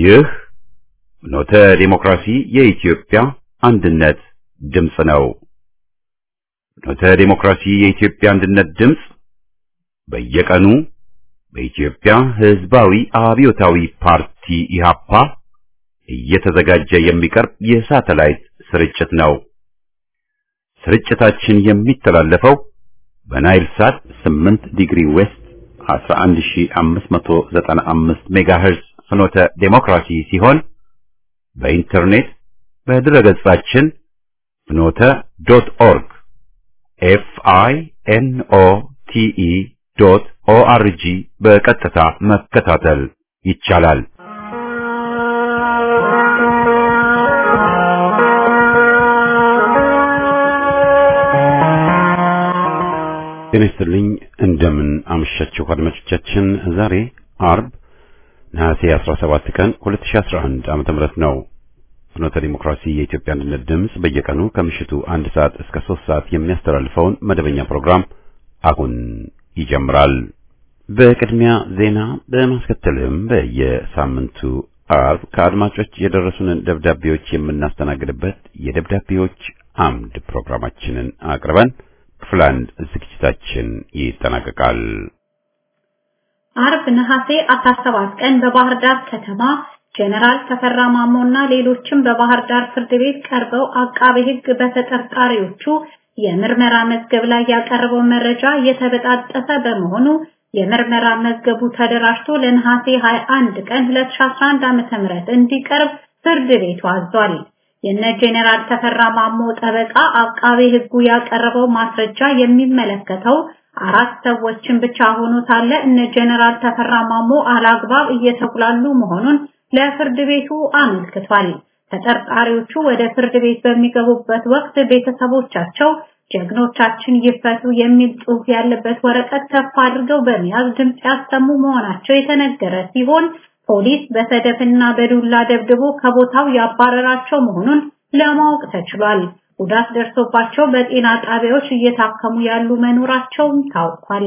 ይህ ኖተ ዲሞክራሲ የኢትዮጵያ አንድነት ድምፅ ነው። ኖተ ዲሞክራሲ የኢትዮጵያ አንድነት ድምፅ በየቀኑ በኢትዮጵያ ሕዝባዊ አብዮታዊ ፓርቲ ኢህአፓ እየተዘጋጀ የሚቀርብ የሳተላይት ስርጭት ነው። ስርጭታችን የሚተላለፈው በናይል ሳት 8 ዲግሪ ዌስት 11595 ሜጋሄርዝ ፍኖተ ዴሞክራሲ ሲሆን በኢንተርኔት በድረገጻችን ፍኖተ ዶት ኦርግ ኤፍ አይ ኤን ኦ ቲ ኢ ዶት ኦ አር ጂ በቀጥታ መከታተል ይቻላል። ጤና ይስጥልኝ። እንደምን አመሻችሁ አድማጮቻችን። ዛሬ አርብ ነሐሴ 17 ቀን 2011 ዓመተ ምህረት ነው። ፍኖተ ዲሞክራሲ የኢትዮጵያ አንድነት ድምፅ በየቀኑ ከምሽቱ አንድ ሰዓት እስከ ሶስት ሰዓት የሚያስተላልፈውን መደበኛ ፕሮግራም አሁን ይጀምራል። በቅድሚያ ዜና በማስከተልም በየሳምንቱ አርብ ከአድማጮች የደረሱንን ደብዳቤዎች የምናስተናግድበት የደብዳቤዎች አምድ ፕሮግራማችንን አቅርበን ክፍል አንድ ዝግጅታችን ይጠናቀቃል። አርብ ነሐሴ 17 ቀን በባህር ዳር ከተማ ጀነራል ተፈራ ማሞና ሌሎችም በባህር ዳር ፍርድ ቤት ቀርበው አቃቤ ሕግ በተጠርጣሪዎቹ የምርመራ መዝገብ ላይ ያቀረበው መረጃ የተበጣጠሰ በመሆኑ የምርመራ መዝገቡ ተደራጅቶ ለነሐሴ 21 ቀን 2011 ዓ.ም እንዲቀርብ ፍርድ ቤቱ አዟል። የነ ጄኔራል ተፈራ ማሞ ጠበቃ አቃቤ ሕጉ ያቀረበው ማስረጃ የሚመለከተው አራት ሰዎችን ብቻ ሆኖ ሳለ እነ ጄኔራል ተፈራ ማሞ አላግባብ እየተጉላሉ መሆኑን ለፍርድ ቤቱ አመልክቷል። ተጠርጣሪዎቹ ወደ ፍርድ ቤት በሚገቡበት ወቅት ቤተሰቦቻቸው ጀግኖቻችን ይፈቱ የሚል ጽሑፍ ያለበት ወረቀት ከፍ አድርገው በመያዝ ድምጽ ያሰሙ መሆናቸው የተነገረ ሲሆን ፖሊስ በሰደፍና በዱላ ደብድቦ ከቦታው ያባረራቸው መሆኑን ለማወቅ ተችሏል። ጉዳት ደርሶባቸው በጤና ጣቢያዎች እየታከሙ ያሉ መኖራቸውም ታውቋል።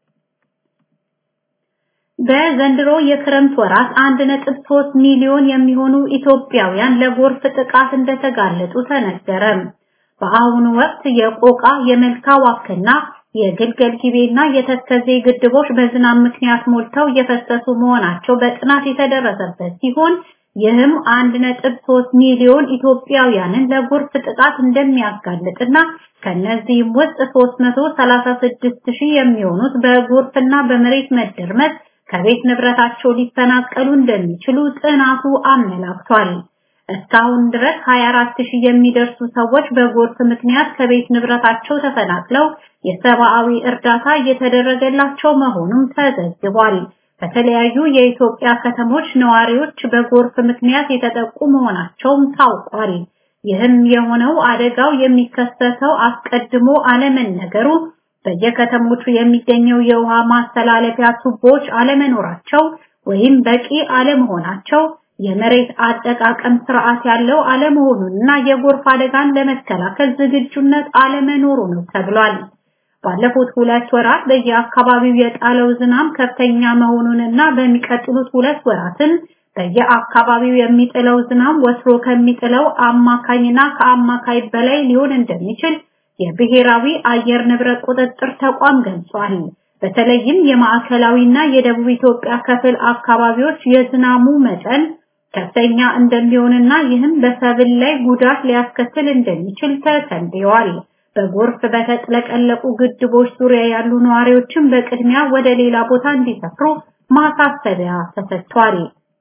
በዘንድሮ የክረምት ወራት 1.3 ሚሊዮን የሚሆኑ ኢትዮጵያውያን ለጎርፍ ጥቃት እንደተጋለጡ ተነገረ። በአሁኑ ወቅት የቆቃ የመልካ ዋክና የግልገል ጊቤና የተከዜ ግድቦች በዝናብ ምክንያት ሞልተው እየፈሰሱ መሆናቸው በጥናት የተደረሰበት ሲሆን ይህም 1.3 ሚሊዮን ኢትዮጵያውያንን ለጎርፍ ጥቃት እንደሚያጋልጥና ከነዚህም ውስጥ 336 ሺህ የሚሆኑት በጎርፍና በመሬት መደርመስ ከቤት ንብረታቸው ሊፈናቀሉ እንደሚችሉ ጥናቱ አመላክቷል። እስካሁን ድረስ 24 ሺህ የሚደርሱ ሰዎች በጎርፍ ምክንያት ከቤት ንብረታቸው ተፈናቅለው የሰብአዊ እርዳታ እየተደረገላቸው መሆኑም ተዘግቧል። በተለያዩ የኢትዮጵያ ከተሞች ነዋሪዎች በጎርፍ ምክንያት የተጠቁ መሆናቸውም ታውቋል። ይህም የሆነው አደጋው የሚከሰተው አስቀድሞ አለመነገሩ፣ በየከተሞቹ የሚገኘው የውሃ ማስተላለፊያ ቱቦዎች አለመኖራቸው ወይም በቂ አለመሆናቸው የመሬት አጠቃቀም ስርዓት ያለው አለመሆኑንና የጎርፍ አደጋን ለመከላከል ዝግጁነት አለመኖሩ ነው ተብሏል። ባለፉት ሁለት ወራት በየአካባቢው የጣለው ዝናብ ከፍተኛ መሆኑንና በሚቀጥሉት ሁለት ወራትም በየአካባቢው የሚጥለው ዝናብ ወትሮ ከሚጥለው አማካኝና ከአማካይ በላይ ሊሆን እንደሚችል የብሔራዊ አየር ንብረት ቁጥጥር ተቋም ገልጿል። በተለይም የማዕከላዊና የደቡብ ኢትዮጵያ ክፍል አካባቢዎች የዝናቡ መጠን ከፍተኛ እንደሚሆንና ይህም በሰብል ላይ ጉዳት ሊያስከትል እንደሚችል ተተንብየዋል። በጎርፍ በተጥለቀለቁ ግድቦች ዙሪያ ያሉ ነዋሪዎችን በቅድሚያ ወደ ሌላ ቦታ እንዲሰፍሩ ማሳሰቢያ ተሰጥቷል።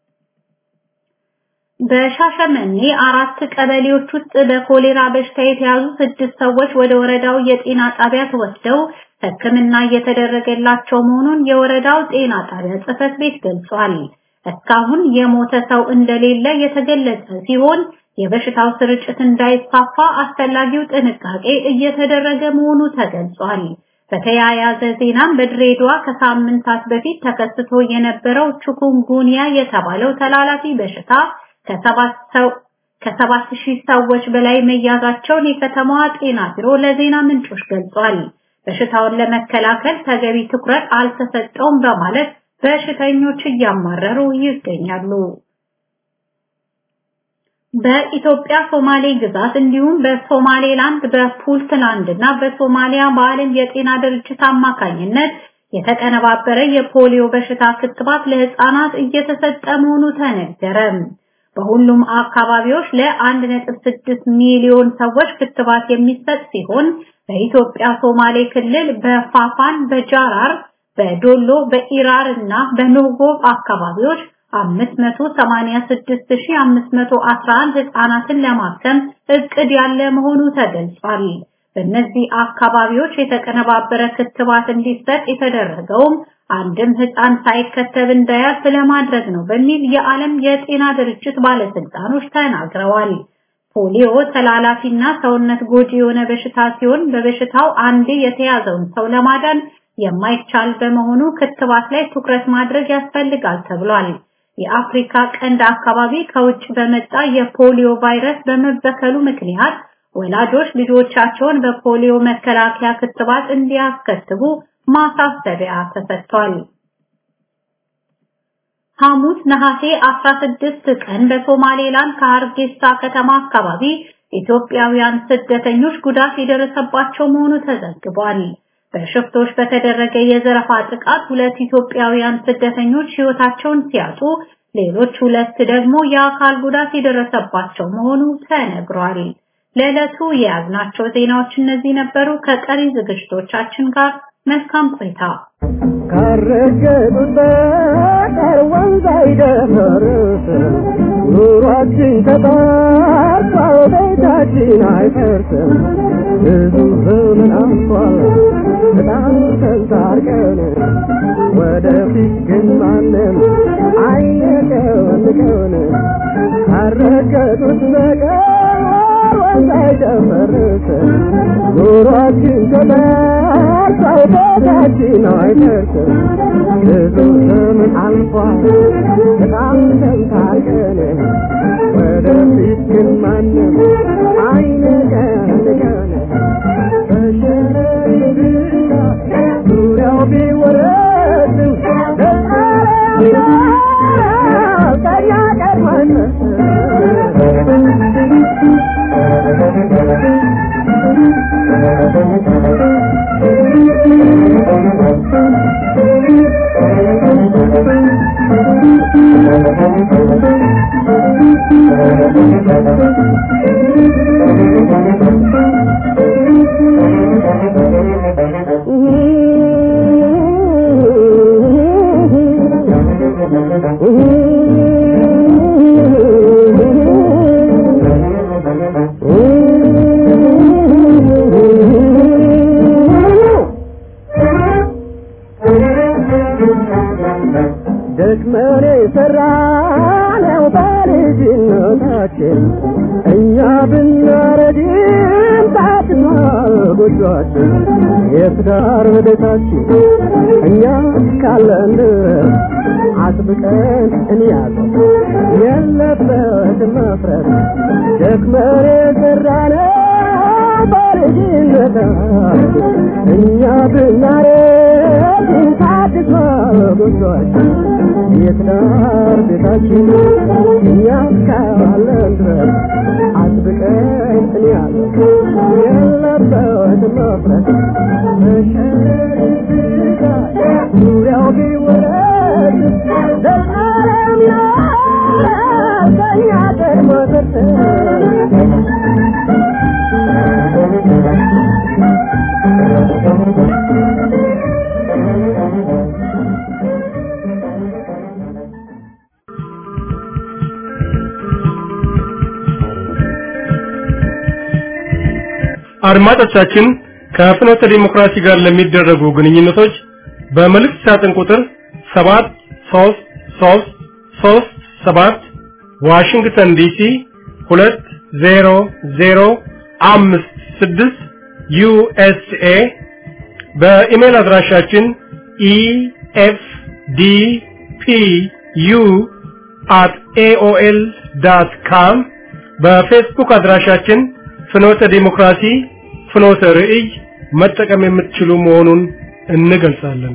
በሻሸመኔ አራት ቀበሌዎች ውስጥ በኮሌራ በሽታ የተያዙ ስድስት ሰዎች ወደ ወረዳው የጤና ጣቢያ ተወስደው ሕክምና እየተደረገላቸው መሆኑን የወረዳው ጤና ጣቢያ ጽሕፈት ቤት ገልጿል። እስካሁን የሞተ ሰው እንደሌለ የተገለጸ ሲሆን የበሽታው ስርጭት እንዳይስፋፋ አስፈላጊው ጥንቃቄ እየተደረገ መሆኑ ተገልጿል። በተያያዘ ዜናም በድሬዳዋ ከሳምንታት በፊት ተከስቶ የነበረው ቺኩንጉንያ የተባለው ተላላፊ በሽታ ከሰባት ሰው ከሰባት ሺህ ሰዎች በላይ መያዛቸውን የከተማዋ ጤና ቢሮ ለዜና ምንጮች ገልጿል። በሽታውን ለመከላከል ተገቢ ትኩረት አልተሰጠውም በማለት በሽተኞች እያማረሩ ይገኛሉ። በኢትዮጵያ ሶማሌ ግዛት እንዲሁም በሶማሌላንድ በፑንትላንድ እና በሶማሊያ በዓለም የጤና ድርጅት አማካኝነት የተቀነባበረ የፖሊዮ በሽታ ክትባት ለህፃናት እየተሰጠ መሆኑ ተነገረ። በሁሉም አካባቢዎች ለ1.6 ሚሊዮን ሰዎች ክትባት የሚሰጥ ሲሆን በኢትዮጵያ ሶማሌ ክልል በፋፋን፣ በጃራር፣ በዶሎ፣ በኢራር እና በኖጎብ አካባቢዎች 586511 ህፃናትን ለማከም እቅድ ያለ መሆኑ ተገልጿል። በእነዚህ አካባቢዎች የተቀነባበረ ክትባት እንዲሰጥ የተደረገውም አንድም ህፃን ሳይከተብ እንዳያልፍ ለማድረግ ነው በሚል የዓለም የጤና ድርጅት ባለስልጣኖች ተናግረዋል። ፖሊዮ ተላላፊና ሰውነት ጎጂ የሆነ በሽታ ሲሆን በበሽታው አንዴ የተያዘውን ሰው ለማዳን የማይቻል በመሆኑ ክትባት ላይ ትኩረት ማድረግ ያስፈልጋል ተብሏል። የአፍሪካ ቀንድ አካባቢ ከውጭ በመጣ የፖሊዮ ቫይረስ በመበከሉ ምክንያት ወላጆች ልጆቻቸውን በፖሊዮ መከላከያ ክትባት እንዲያስከትቡ ማሳሰቢያ ተሰጥቷል። ሐሙስ ነሐሴ 16 ቀን በሶማሌላንድ ከሀርጌሳ ከተማ አካባቢ ኢትዮጵያውያን ስደተኞች ጉዳት የደረሰባቸው መሆኑ ተዘግቧል። በሽፍቶች በተደረገ የዘረፋ ጥቃት ሁለት ኢትዮጵያውያን ስደተኞች ሕይወታቸውን ሲያጡ ሌሎች ሁለት ደግሞ የአካል ጉዳት የደረሰባቸው መሆኑ ተነግሯል። ለዕለቱ የያዝናቸው ዜናዎች እነዚህ ነበሩ። ከቀሪ ዝግጅቶቻችን ጋር መልካም ቆይታ። ካረገጡት በቀር ወንዝ አይደፈርስ ኑሯችን ተጣርቷል፣ ቤታችን አይፈርስም። ብዙ ዘመን አልፏል በጣም ተንታርቀን ወደፊት ግን ማንም አይነቀንቀን ካረገጡት በቀር ወንዝ አይደፈርስ ኑሯችን ተጣርቷል፣ ቤታችን አይፈርስም። ብዙ ዘመን አልፏል በጣም ተንታርቀን ወደፊት ግን ማንም አይነቀንቀን በሸረሪ ብቻ ዙሪያው ቢወረድም ቀያ ቀድማን ደክመን የሰራነው በልጅነታችን እኛ ብናረጅም ታድሷል ጎጇችን የትዳር በደታችን እኛ እስካለን ድረስ አጥብቀን እንያዘው የለበት መፍረት ደክመን የሰራነው በልጅነታችን እኛ ብናረጅም ታድሷል ጎጇችን የትዳር ቤታችን እኛ እስካለን ድረስ አጥብቀን እንያዘው የለበት መፍረት መሸረሪት ዙሪያው ቢወረድ ዘላለም ይኖራል ከእኛ ቀድሞ አድማጮቻችን ከፍኖተ ዲሞክራሲ ጋር ለሚደረጉ ግንኙነቶች በመልእክት ሳጥን ቁጥር 73337 ዋሽንግተን ዲሲ 20056 ዩኤስኤ በኢሜል አድራሻችን efdpu at aol.com በፌስቡክ አድራሻችን ፍኖተ ዲሞክራሲ ፍኖተ ርዕይ መጠቀም የምትችሉ መሆኑን እንገልጻለን።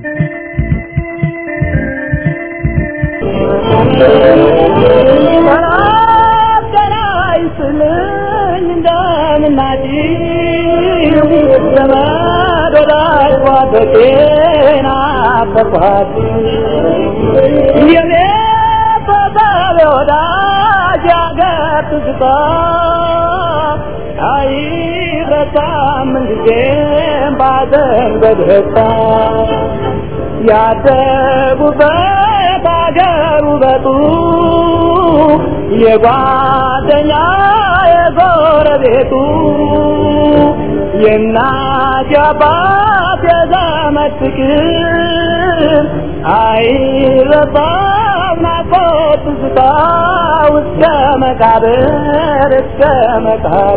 ናፍቄን አፈኳት የኔ ፈጣሪ ወዳጅ ያገር ትዝታ አይረሳም ምንጊዜም ባዘን በደስታ ያደጉበት አገር ውበቱ የጓደኛ የጎረቤቱ የእናት የአባት የዘመድ ፍቅር አይረሳም ናፍቆት ትዝታ እስከ መቃብር እስከ መቃብር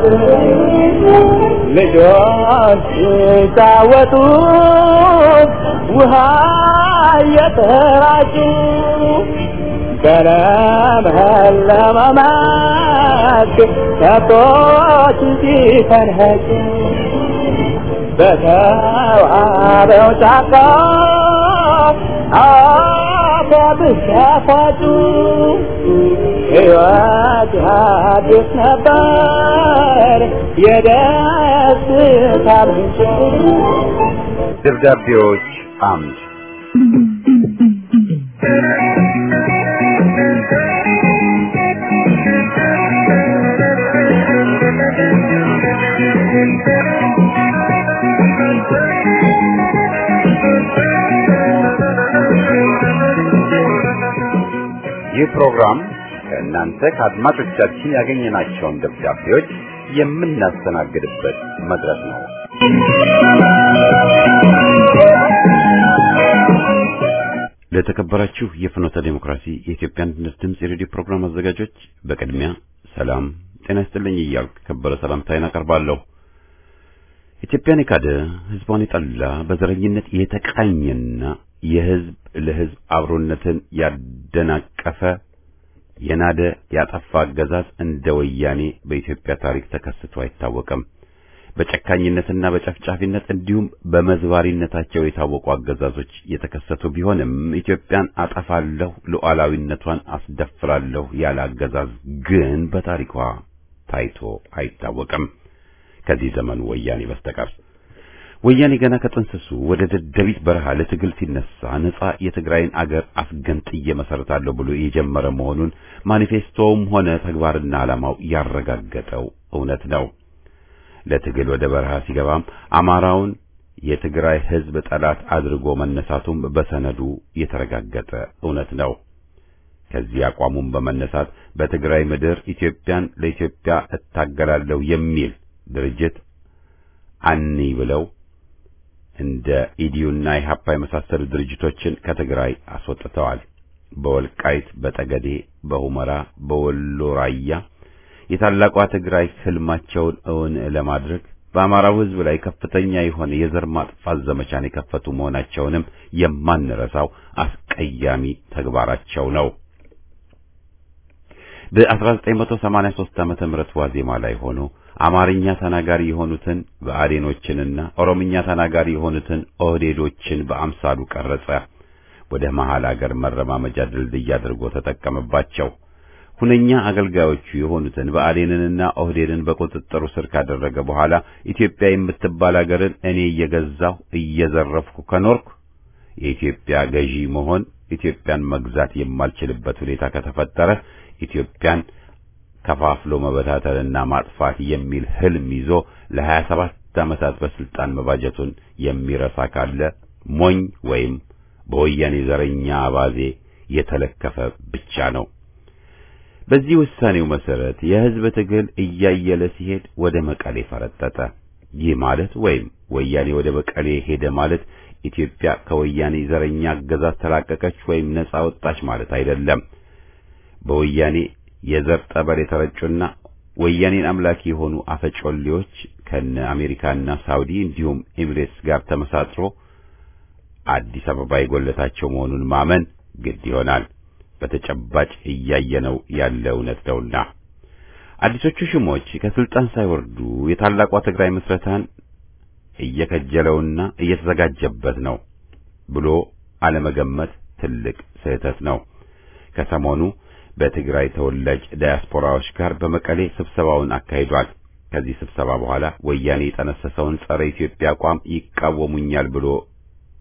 ልጆች ሲጫወቱ ውሃ እየተራጩ በለመለመ መስክ ከብቶች ሲፈንሄጩ በተዋበው ጫካ አባብስ ያፋጩ ሕይወት አዲስ ነበር የደስታ ምንጭ ደብዳቤዎች አምድ ይህ ፕሮግራም ከእናንተ ከአድማጮቻችን ያገኘናቸውን ደብዳቤዎች የምናስተናግድበት መድረክ ነው። ለተከበራችሁ የፍኖተ ዴሞክራሲ የኢትዮጵያ አንድነት ድምፅ የሬዲዮ ፕሮግራም አዘጋጆች በቅድሚያ ሰላም ጤና ይስጥልኝ እያልኩ ከበረ ሰላምታዬን አቀርባለሁ። ኢትዮጵያን የካደ ሕዝቧን የጠላ በዘረኝነት የተቃኘና የሕዝብ ለሕዝብ አብሮነትን ያደናቀፈ የናደ ያጠፋ አገዛዝ እንደ ወያኔ በኢትዮጵያ ታሪክ ተከስቶ አይታወቅም። በጨካኝነትና በጨፍጫፊነት እንዲሁም በመዝባሪነታቸው የታወቁ አገዛዞች የተከሰቱ ቢሆንም ኢትዮጵያን አጠፋለሁ፣ ሉዓላዊነቷን አስደፍራለሁ ያለ አገዛዝ ግን በታሪኳ ታይቶ አይታወቅም ከዚህ ዘመኑ ወያኔ በስተቀር። ወያኔ ገና ከጥንስሱ ወደ ደደቢት በረሃ ለትግል ሲነሳ ነጻ የትግራይን አገር አስገንጥዬ መሰረታለሁ ብሎ የጀመረ መሆኑን ማኒፌስቶውም ሆነ ተግባርና ዓላማው ያረጋገጠው እውነት ነው። ለትግል ወደ በረሃ ሲገባም አማራውን የትግራይ ሕዝብ ጠላት አድርጎ መነሳቱም በሰነዱ የተረጋገጠ እውነት ነው። ከዚህ አቋሙም በመነሳት በትግራይ ምድር ኢትዮጵያን ለኢትዮጵያ እታገላለሁ የሚል ድርጅት አኒ ብለው እንደ ኢዲዩና ኢሃፓ የመሳሰሉ ድርጅቶችን ከትግራይ አስወጥተዋል። በወልቃይት፣ በጠገዴ፣ በሁመራ፣ በወሎ ራያ የታላቋ ትግራይ ህልማቸውን እውን ለማድረግ በአማራው ሕዝብ ላይ ከፍተኛ የሆነ የዘር ማጥፋት ዘመቻን የከፈቱ መሆናቸውንም የማንረሳው አስቀያሚ ተግባራቸው ነው። በ1983 ዓመተ ምህረት ዋዜማ ላይ ሆኖ አማርኛ ተናጋሪ የሆኑትን ብአዴኖችንና ኦሮምኛ ተናጋሪ የሆኑትን ኦህዴዶችን በአምሳሉ ቀረጸ። ወደ መሃል አገር መረማመጃ ድልድይ አድርጎ ተጠቀመባቸው። ሁነኛ አገልጋዮቹ የሆኑትን ብአዴንንና ኦህዴድን በቁጥጥሩ ስር ካደረገ በኋላ ኢትዮጵያ የምትባል አገርን እኔ እየገዛሁ እየዘረፍኩ ከኖርኩ የኢትዮጵያ ገዢ መሆን ኢትዮጵያን መግዛት የማልችልበት ሁኔታ ከተፈጠረ ኢትዮጵያን ከፋፍሎ መበታተልና ማጥፋት የሚል ህልም ይዞ ለሀያ ሰባት ዓመታት በስልጣን መባጀቱን የሚረሳ ካለ ሞኝ ወይም በወያኔ ዘረኛ አባዜ የተለከፈ ብቻ ነው። በዚህ ውሳኔው መሰረት የህዝብ ትግል እያየለ ሲሄድ ወደ መቀሌ ፈረጠጠ። ይህ ማለት ወይም ወያኔ ወደ መቀሌ ሄደ ማለት ኢትዮጵያ ከወያኔ ዘረኛ አገዛዝ ተላቀቀች ወይም ነጻ ወጣች ማለት አይደለም። በወያኔ የዘር ጠበል የተረጩና ወያኔን አምላኪ የሆኑ አፈጮሌዎች ከነ አሜሪካና ሳውዲ እንዲሁም ኤሚሬትስ ጋር ተመሳጥሮ አዲስ አበባ የጎለታቸው መሆኑን ማመን ግድ ይሆናል። በተጨባጭ እያየነው ያለ እውነት ነውና አዲሶቹ ሹሞች ከስልጣን ሳይወርዱ የታላቋ ትግራይ ምስረታን እየከጀለውና እየተዘጋጀበት ነው ብሎ አለመገመት ትልቅ ስህተት ነው። ከሰሞኑ በትግራይ ተወላጅ ዳያስፖራዎች ጋር በመቀሌ ስብሰባውን አካሂዷል። ከዚህ ስብሰባ በኋላ ወያኔ የጠነሰሰውን ጸረ ኢትዮጵያ አቋም ይቃወሙኛል ብሎ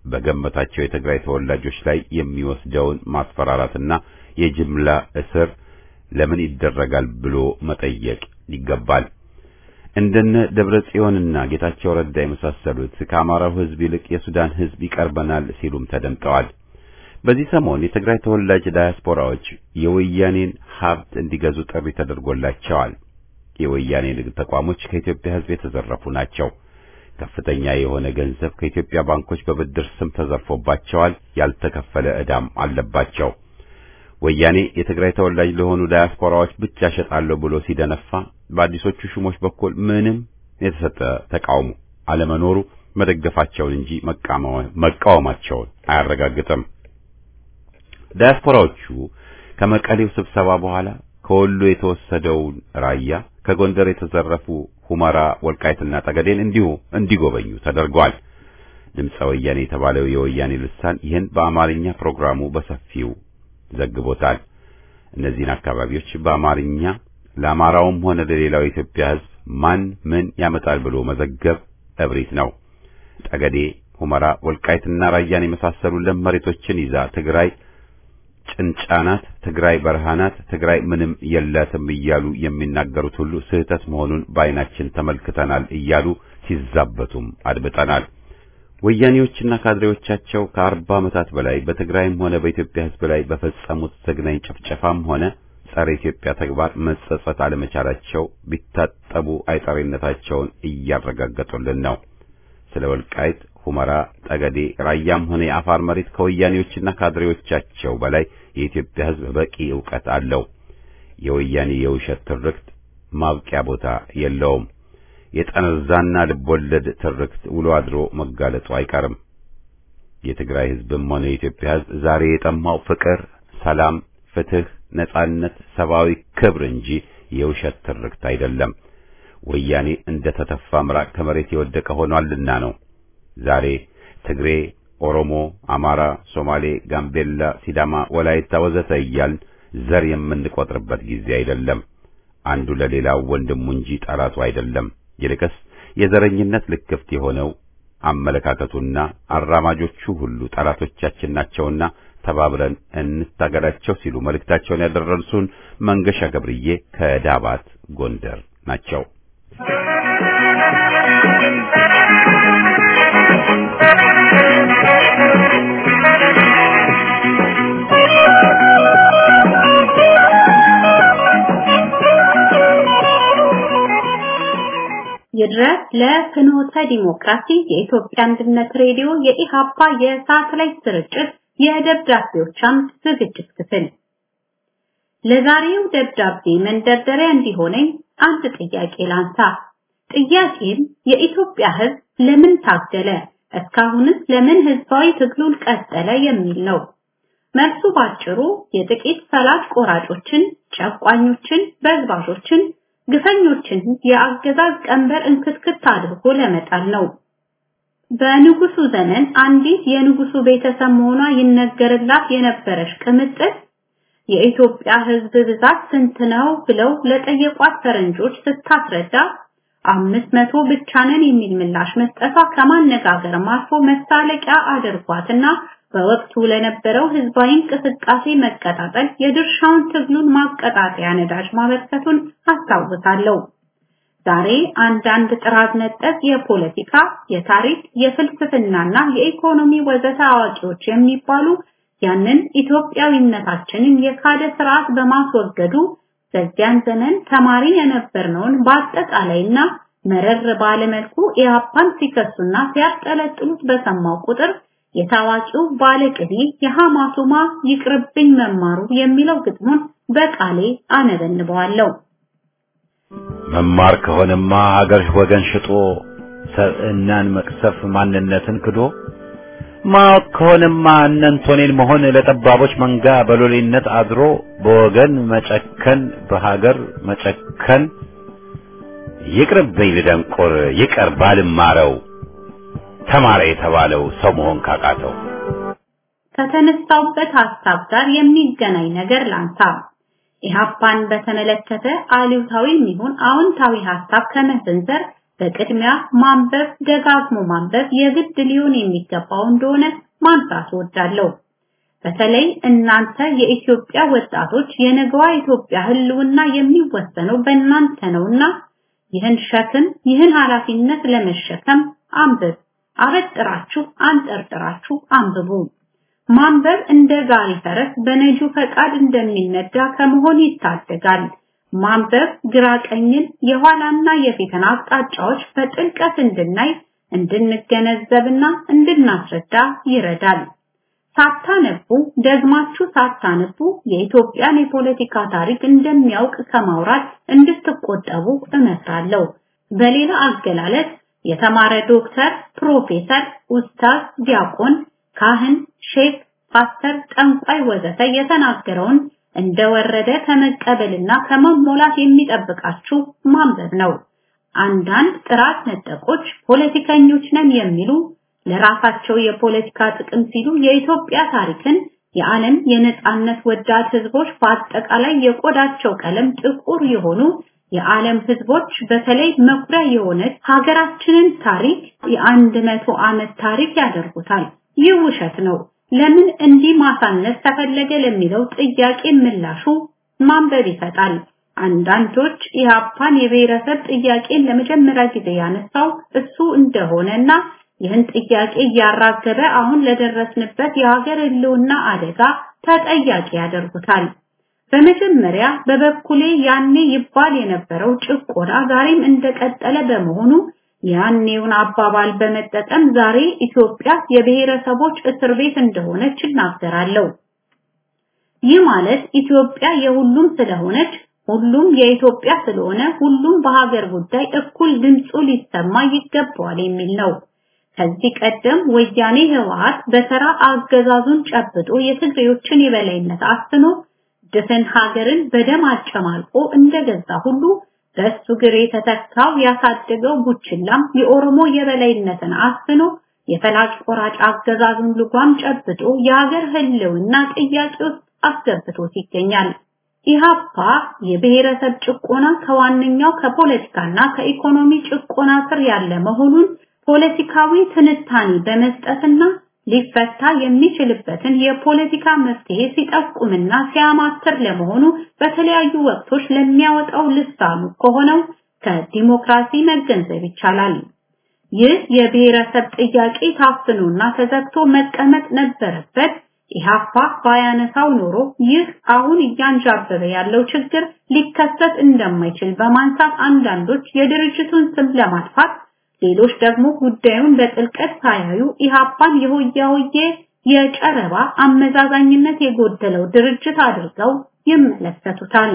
በገመታቸው የትግራይ ተወላጆች ላይ የሚወስደውን ማስፈራራትና የጅምላ እስር ለምን ይደረጋል ብሎ መጠየቅ ይገባል። እንደነ ደብረ ጽዮንና ጌታቸው ረዳ የመሳሰሉት ከአማራው ሕዝብ ይልቅ የሱዳን ሕዝብ ይቀርበናል ሲሉም ተደምጠዋል። በዚህ ሰሞን የትግራይ ተወላጅ ዳያስፖራዎች የወያኔን ሀብት እንዲገዙ ጥሪ ተደርጎላቸዋል። የወያኔ ንግድ ተቋሞች ከኢትዮጵያ ሕዝብ የተዘረፉ ናቸው። ከፍተኛ የሆነ ገንዘብ ከኢትዮጵያ ባንኮች በብድር ስም ተዘርፎባቸዋል። ያልተከፈለ ዕዳም አለባቸው። ወያኔ የትግራይ ተወላጅ ለሆኑ ዳያስፖራዎች ብቻ ሸጣለሁ ብሎ ሲደነፋ በአዲሶቹ ሹሞች በኩል ምንም የተሰጠ ተቃውሞ አለመኖሩ መደገፋቸውን እንጂ መቃወማቸውን አያረጋግጥም። ዳያስፖራዎቹ ከመቀሌው ስብሰባ በኋላ ከወሎ የተወሰደውን ራያ፣ ከጎንደር የተዘረፉ ሁመራ፣ ወልቃይትና ጠገዴን እንዲሁ እንዲጎበኙ ተደርጓል። ድምፀ ወያኔ የተባለው የወያኔ ልሳን ይህን በአማርኛ ፕሮግራሙ በሰፊው ዘግቦታል። እነዚህን አካባቢዎች በአማርኛ ለአማራውም ሆነ ለሌላው የኢትዮጵያ ሕዝብ ማን ምን ያመጣል ብሎ መዘገብ እብሪት ነው። ጠገዴ፣ ሁመራ፣ ወልቃይትና ራያን የመሳሰሉ ለም መሬቶችን ይዛ ትግራይ ጭንጫናት፣ ትግራይ በረሃናት፣ ትግራይ ምንም የላትም እያሉ የሚናገሩት ሁሉ ስህተት መሆኑን በዓይናችን ተመልክተናል እያሉ ሲዛበቱም አድምጠናል። ወያኔዎችና ካድሬዎቻቸው ከአርባ ዓመታት በላይ በትግራይም ሆነ በኢትዮጵያ ሕዝብ ላይ በፈጸሙት ዘግናኝ ጭፍጨፋም ሆነ ጸረ ኢትዮጵያ ተግባር መጸጸት አለመቻላቸው ቢታጠቡ አይጠሪነታቸውን እያረጋገጡልን ነው። ስለ ወልቃይት፣ ሁመራ፣ ጠገዴ፣ ራያም ሆነ የአፋር መሬት ከወያኔዎችና ካድሬዎቻቸው በላይ የኢትዮጵያ ሕዝብ በቂ ዕውቀት አለው። የወያኔ የውሸት ትርክት ማብቂያ ቦታ የለውም። የጠነዛና ልቦለድ ትርክት ውሎ አድሮ መጋለጡ አይቀርም። የትግራይ ሕዝብም ሆነ የኢትዮጵያ ሕዝብ ዛሬ የጠማው ፍቅር፣ ሰላም፣ ፍትህ፣ ነጻነት፣ ሰብአዊ ክብር እንጂ የውሸት ትርክት አይደለም። ወያኔ እንደ ተተፋ ምራቅ ከመሬት የወደቀ ሆኗልና ነው። ዛሬ ትግሬ፣ ኦሮሞ፣ አማራ፣ ሶማሌ፣ ጋምቤላ፣ ሲዳማ፣ ወላይታ ወዘተ እያልን ዘር የምንቆጥርበት ጊዜ አይደለም። አንዱ ለሌላው ወንድሙ እንጂ ጠላቱ አይደለም። ይልቅስ የዘረኝነት ልክፍት የሆነው አመለካከቱና አራማጆቹ ሁሉ ጠላቶቻችን ናቸውና ተባብረን እንታገላቸው ሲሉ መልእክታቸውን ያደረሱን መንገሻ ገብርዬ ከዳባት ጎንደር ናቸው። ይድረስ ለፍኖተ ዲሞክራሲ የኢትዮጵያ አንድነት ሬዲዮ የኢሃፓ የሳተላይት ስርጭት የደብዳቤዎች አምድ ዝግጅት ክፍል ለዛሬው ደብዳቤ መንደርደሪያ እንዲሆነኝ አንድ ጥያቄ ላንሳ። ጥያቄም የኢትዮጵያ ሕዝብ ለምን ታገለ? እስካሁንስ ለምን ህዝባዊ ትግሉን ቀጠለ የሚል ነው። መልሱ ባጭሩ የጥቂት ፈላጭ ቆራጮችን፣ ጨቋኞችን፣ በዝባዦችን፣ ግፈኞችን የአገዛዝ ቀንበር እንክትክት አድርጎ ለመጣል ነው። በንጉሱ ዘመን አንዲት የንጉሱ ቤተሰብ መሆኗ ይነገርላት የነበረች ቅምጥል የኢትዮጵያ ህዝብ ብዛት ስንት ነው ብለው ለጠየቋት ፈረንጆች ስታስረዳ አምስት መቶ ብቻ ነን የሚል ምላሽ መስጠቷ ከማነጋገርም አልፎ መሳለቂያ አድርጓትና በወቅቱ ለነበረው ህዝባዊ እንቅስቃሴ መቀጣጠል የድርሻውን ትግሉን ማቀጣጠያ ነዳጅ ማበርከቱን አስታውሳለሁ። ዛሬ አንዳንድ ጥራዝ ነጠቅ የፖለቲካ፣ የታሪክ፣ የፍልስፍናና የኢኮኖሚ ወዘተ አዋቂዎች የሚባሉ ያንን ኢትዮጵያዊነታችንን የካደ ስርዓት በማስወገዱ በዚያን ዘመን ተማሪ የነበርነውን በአጠቃላይና መረር ባለመልኩ ኢህአፓን ሲከሱና ሲያጠለጥሉት በሰማው ቁጥር የታዋቂው ባለቅኔ የሐማቱማ ይቅርብኝ መማሩ የሚለው ግጥሙን በቃሌ አነበንበዋለሁ። መማር ከሆነማ ሀገር ወገን ሽጦ ሰብዕናን መቅሰፍ ማንነትን ክዶ ማወቅ ከሆነማ እነንቶኔን መሆን ለጠባቦች መንጋ በሎሌነት አድሮ በወገን መጨከን በሀገር መጨከን ይቅርብኝ ልደንቆር ይቀር ባልማረው ተማረ የተባለው ሰው መሆን ካቃተው ከተነሳውበት ሐሳብ ጋር የሚገናኝ ነገር ላንሳ። ኢህአፓን በተመለከተ አሉታዊ የሚሆን አዎንታዊ ሐሳብ ከመሰንዘር በቅድሚያ ማንበብ ደጋግሞ ማንበብ የግድ ሊሆን የሚገባው እንደሆነ ማንሳት እወዳለሁ። በተለይ እናንተ የኢትዮጵያ ወጣቶች የነገዋ ኢትዮጵያ ህልውና የሚወሰነው በእናንተ ነውና ይህን ሸክም ይህን ኃላፊነት ለመሸከም አንብብ፣ አበጥራችሁ አንጠርጥራችሁ አንብቡ። ማንበብ እንደ ጋሪ ፈረስ በነጁ ፈቃድ እንደሚነዳ ከመሆን ይታደጋል። ማንበብ ግራ ቀኝን የኋላና የፊትን አቅጣጫዎች በጥልቀት እንድናይ እንድንገነዘብና እንድናስረዳ ይረዳል። ሳታነቡ ደግማችሁ ሳታነቡ የኢትዮጵያን የፖለቲካ ታሪክ እንደሚያውቅ ከማውራት እንድትቆጠቡ እመክራለሁ። በሌላ አገላለጽ የተማረ ዶክተር፣ ፕሮፌሰር፣ ኡስታዝ፣ ዲያቆን፣ ካህን፣ ሼክ፣ ፓስተር፣ ጠንቋይ ወዘተ የተናገረውን እንደወረደ ከመቀበልና ከመሞላት የሚጠብቃችሁ ማንበብ ነው። አንዳንድ ጥራት ነጠቆች ፖለቲከኞች ነን የሚሉ ለራሳቸው የፖለቲካ ጥቅም ሲሉ የኢትዮጵያ ታሪክን የዓለም የነጻነት ወዳድ ህዝቦች በአጠቃላይ የቆዳቸው ቀለም ጥቁር የሆኑ የዓለም ህዝቦች በተለይ መኩሪያ የሆነች ሀገራችንን ታሪክ የአንድ መቶ ዓመት ታሪክ ያደርጉታል። ይህ ውሸት ነው። ለምን እንዲህ ማሳነስ ተፈለገ ለሚለው ጥያቄ ምላሹ ማንበብ ይሰጣል። አንዳንዶች ኢህአፓን የብሔረሰብ ጥያቄን ለመጀመሪያ ጊዜ ያነሳው እሱ እንደሆነና ይህን ጥያቄ እያራገበ አሁን ለደረስንበት የሀገር ህልውና አደጋ ተጠያቂ ያደርጉታል። በመጀመሪያ በበኩሌ ያኔ ይባል የነበረው ጭቆና ዛሬም እንደቀጠለ በመሆኑ ያኔውን አባባል በመጠቀም ዛሬ ኢትዮጵያ የብሔረሰቦች እስር ቤት እንደሆነች እናገራለሁ። ይህ ማለት ኢትዮጵያ የሁሉም ስለሆነች ሁሉም የኢትዮጵያ ስለሆነ ሁሉም በሀገር ጉዳይ እኩል ድምፁ ሊሰማ ይገባዋል የሚል ነው። ከዚህ ቀደም ወያኔ ህወሓት በተራ አገዛዙን ጨብጦ የትግሬዎችን የበላይነት አስኖ ድፍን ሀገርን በደም አጨማልቆ እንደገዛ ሁሉ በሱ ግር የተተካው ያሳደገው ቡችላም የኦሮሞ የበላይነትን አስኖ የፈላጭ ቆራጭ አገዛዙን ልጓም ጨብጦ የሀገር ህልውና ጥያቄ ውስጥ አስገብቶት ይገኛል። ኢሃፓ የብሔረሰብ ጭቆና ከዋነኛው ከፖለቲካና ከኢኮኖሚ ጭቆና ስር ያለ መሆኑን ፖለቲካዊ ትንታኔ በመስጠትና ሊፈታ የሚችልበትን የፖለቲካ መፍትሄ ሲጠቁምና ሲያማትር ለመሆኑ በተለያዩ ወቅቶች ለሚያወጣው ልሳኑ ከሆነው ከዲሞክራሲ መገንዘብ ይቻላል። ይህ የብሔረሰብ ጥያቄ ታፍኖና ተዘግቶ መቀመጥ ነበረበት። ኢሃፓ ባያነሳው ኖሮ ይህ አሁን እያንዣበበ ያለው ችግር ሊከሰት እንደማይችል በማንሳት አንዳንዶች የድርጅቱን ስም ለማጥፋት ሌሎች ደግሞ ጉዳዩን በጥልቀት ሳያዩ ኢሃፓን የሆያ ሆዬ የጨረባ አመዛዛኝነት የጎደለው ድርጅት አድርገው ይመለከቱታል።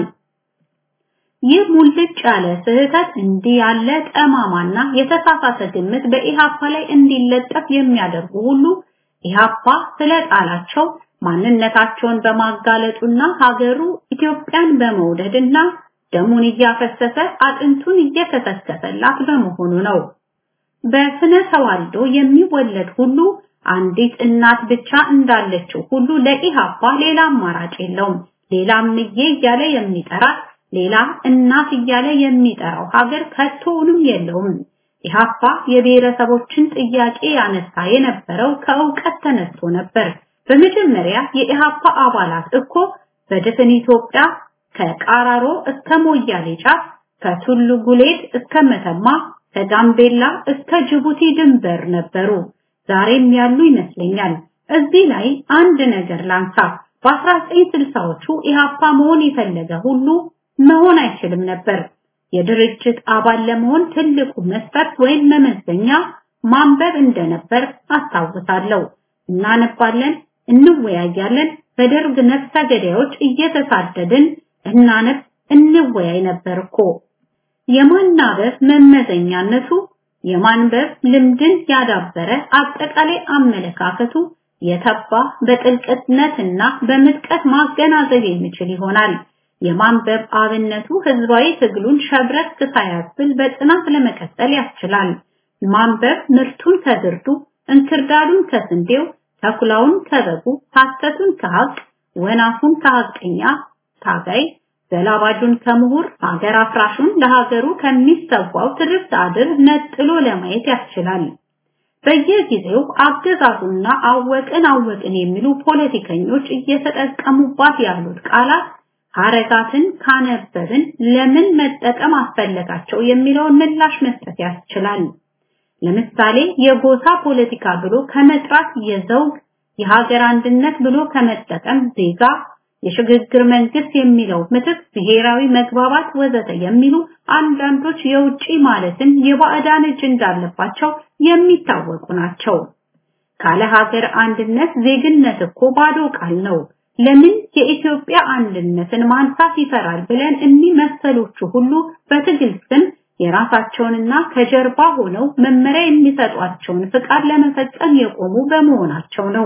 ይህ ሙልጭ ያለ ስህተት እንዲህ ያለ ጠማማና የተሳሳተ ግምት በኢሃፓ ላይ እንዲለጠፍ የሚያደርጉ ሁሉ ኢሃፓ ስለጣላቸው ማንነታቸውን በማጋለጡና ሀገሩ ኢትዮጵያን በመውደድና ደሙን እያፈሰሰ አጥንቱን እየከሰከሰላት በመሆኑ ነው። በስነ ተዋልዶ የሚወለድ ሁሉ አንዲት እናት ብቻ እንዳለችው ሁሉ ለኢሃፓ ሌላ አማራጭ የለውም። ሌላ እምዬ እያለ የሚጠራት ሌላ እናት እያለ የሚጠራው ሀገር ከቶውንም የለውም። ኢሃፓ የብሔረሰቦችን ጥያቄ ያነሳ የነበረው ከእውቀት ተነስቶ ነበር። በመጀመሪያ የኢሃፓ አባላት እኮ በድፍን ኢትዮጵያ ከቃራሮ እስከ ሞያሌ ጫፍ ከቱሉ ጉሌድ እስከ መተማ ከጋምቤላ እስከ ጅቡቲ ድንበር ነበሩ። ዛሬም ያሉ ይመስለኛል። እዚህ ላይ አንድ ነገር ላንሳ። በ1960ዎቹ ኢሃፓ መሆን የፈለገ ሁሉ መሆን አይችልም ነበር። የድርጅት አባል ለመሆን ትልቁ መስፈርት ወይም መመዘኛ ማንበብ እንደነበር አስታውሳለሁ። እናነባለን፣ እንወያያለን። በደርግ ነፍሰ ገዳዮች እየተሳደድን እናነብ፣ እንወያይ ነበር እኮ። የማናበብ መመዘኛነቱ የማንበብ ልምድን ያዳበረ አጠቃላይ አመለካከቱ የተባ በጥልቅነትና በምጥቀት ማገናዘብ የሚችል ይሆናል። የማንበብ አብነቱ ህዝባዊ ትግሉን ሸብረክ ሳያስብል በጽናት ለመቀጠል ያስችላል። ማንበብ ምርቱን ከግርዱ፣ እንክርዳዱን ከስንዴው፣ ተኩላውን ከበጉ፣ ሐሰቱን ከሐቅ፣ ወናፉን ከሐቀኛ ታጋይ፣ ዘላባጁን ከምሁር ሀገር አፍራሹን ለሀገሩ ከሚሰዋው ትርፍት አድር ነጥሎ ለማየት ያስችላል። በየጊዜው አገዛዙና አወቅን አወቅን የሚሉ ፖለቲከኞች እየተጠቀሙባት ያሉት ቃላት ሐረጋትን ካነበብን ለምን መጠቀም አስፈለጋቸው የሚለውን ምላሽ መስጠት ያስችላል። ለምሳሌ የጎሳ ፖለቲካ ብሎ ከመጥራት የዘውግ የሀገር አንድነት ብሎ ከመጠቀም ዜጋ የሽግግር መንግስት የሚለው ምትክ ብሔራዊ መግባባት ወዘተ የሚሉ አንዳንዶች የውጪ ማለትም የባዕዳን እጅ እንዳለባቸው የሚታወቁ ናቸው። ካለ ሀገር አንድነት ዜግነት እኮ ባዶ ቃል ነው። ለምን የኢትዮጵያ አንድነትን ማንሳት ይፈራል ብለን እኒህ መሰሎቹ ሁሉ በትግል ስም የራሳቸውንና ከጀርባ ሆነው መመሪያ የሚሰጧቸውን ፍቃድ ለመፈጸም የቆሙ በመሆናቸው ነው።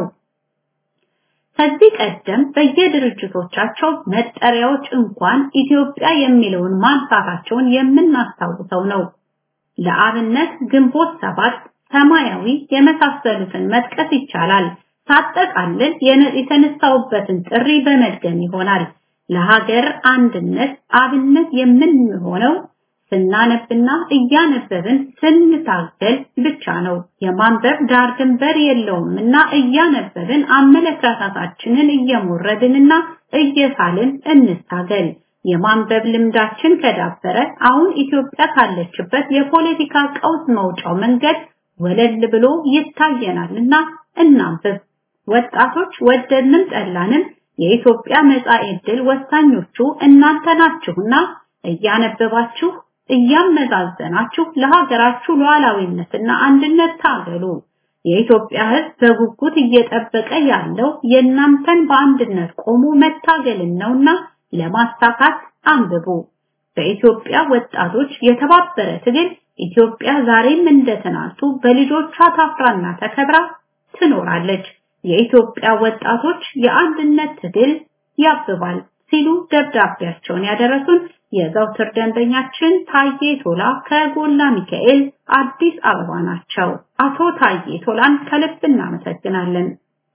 ከዚህ ቀደም በየድርጅቶቻቸው መጠሪያዎች እንኳን ኢትዮጵያ የሚለውን ማንሳታቸውን የምናስታውሰው ነው። ለአብነት ግንቦት ሰባት፣ ሰማያዊ የመሳሰሉትን መጥቀስ ይቻላል። ሳጠቃልል የተነሳውበትን ጥሪ በመድገም ይሆናል። ለሀገር አንድነት አብነት የምንሆነው ስናነብና እያነበብን ስንታገል ብቻ ነው። የማንበብ ዳር ድንበር የለውም እና እያነበብን አመለካከታችንን እየሞረድንና እየሳልን እንታገል። የማንበብ ልምዳችን ከዳበረ አሁን ኢትዮጵያ ካለችበት የፖለቲካ ቀውስ መውጫው መንገድ ወለል ብሎ ይታየናልና እናንብብ። ወጣቶች ወደድንም ጠላንም የኢትዮጵያ መጻኢ ዕድል ወሳኞቹ እናንተ ናችሁና እያነበባችሁ እያመዛዘናችሁ ለሀገራችሁ ሉዓላዊነትና አንድነት ታገሉ። የኢትዮጵያ ሕዝብ በጉጉት እየጠበቀ ያለው የእናንተን በአንድነት ቆሞ መታገልን ነውና ለማሳካት አንብቡ። በኢትዮጵያ ወጣቶች የተባበረ ትግል ኢትዮጵያ ዛሬም እንደ ትናንቱ በልጆቿ ታፍራና ተከብራ ትኖራለች። የኢትዮጵያ ወጣቶች የአንድነት ትግል ያብባል ሲሉ ደብዳቤያቸውን ያደረሱን የዘውትር ደንበኛችን ታዬ ቶላ ከጎላ ሚካኤል አዲስ አበባ ናቸው። አቶ ታዬ ቶላን ከልብ እናመሰግናለን።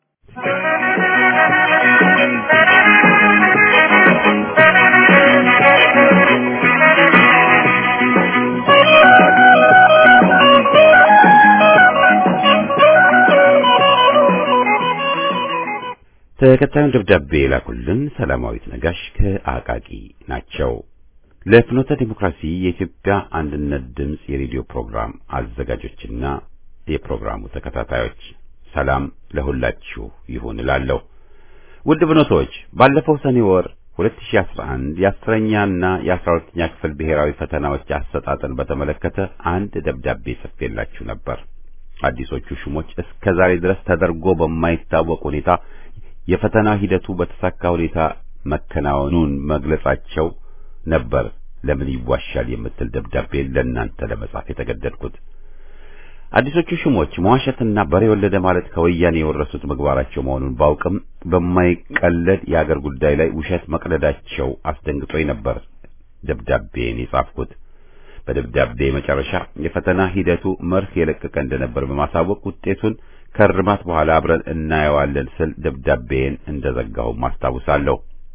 ተከታዩን ደብዳቤ የላኩልን ሰላማዊት ነጋሽ ከአቃቂ ናቸው። ለፍኖተ ዲሞክራሲ የኢትዮጵያ አንድነት ድምፅ የሬዲዮ ፕሮግራም አዘጋጆችና የፕሮግራሙ ተከታታዮች ሰላም ለሁላችሁ ይሁን እላለሁ። ውድ ፍኖቶች ባለፈው ሰኔ ወር 2011 የአስረኛና የአስራ ሁለተኛ ክፍል ብሔራዊ ፈተናዎች አሰጣጥን በተመለከተ አንድ ደብዳቤ ጽፌላችሁ ነበር። አዲሶቹ ሹሞች እስከ ዛሬ ድረስ ተደርጎ በማይታወቅ ሁኔታ የፈተና ሂደቱ በተሳካ ሁኔታ መከናወኑን መግለጻቸው ነበር ለምን ይዋሻል የምትል ደብዳቤ ለእናንተ ለመጻፍ የተገደድኩት። አዲሶቹ ሹሞች መዋሸትና በሬ ወለደ ማለት ከወያኔ የወረሱት ምግባራቸው መሆኑን ባውቅም በማይቀለድ የአገር ጉዳይ ላይ ውሸት መቅለዳቸው አስደንግጦኝ ነበር ደብዳቤን የጻፍኩት። በደብዳቤ መጨረሻ የፈተና ሂደቱ መርህ የለቀቀ እንደነበር በማሳወቅ ውጤቱን ከርማት በኋላ አብረን እናየዋለን ስል ደብዳቤን እንደዘጋሁ ማስታውሳለሁ።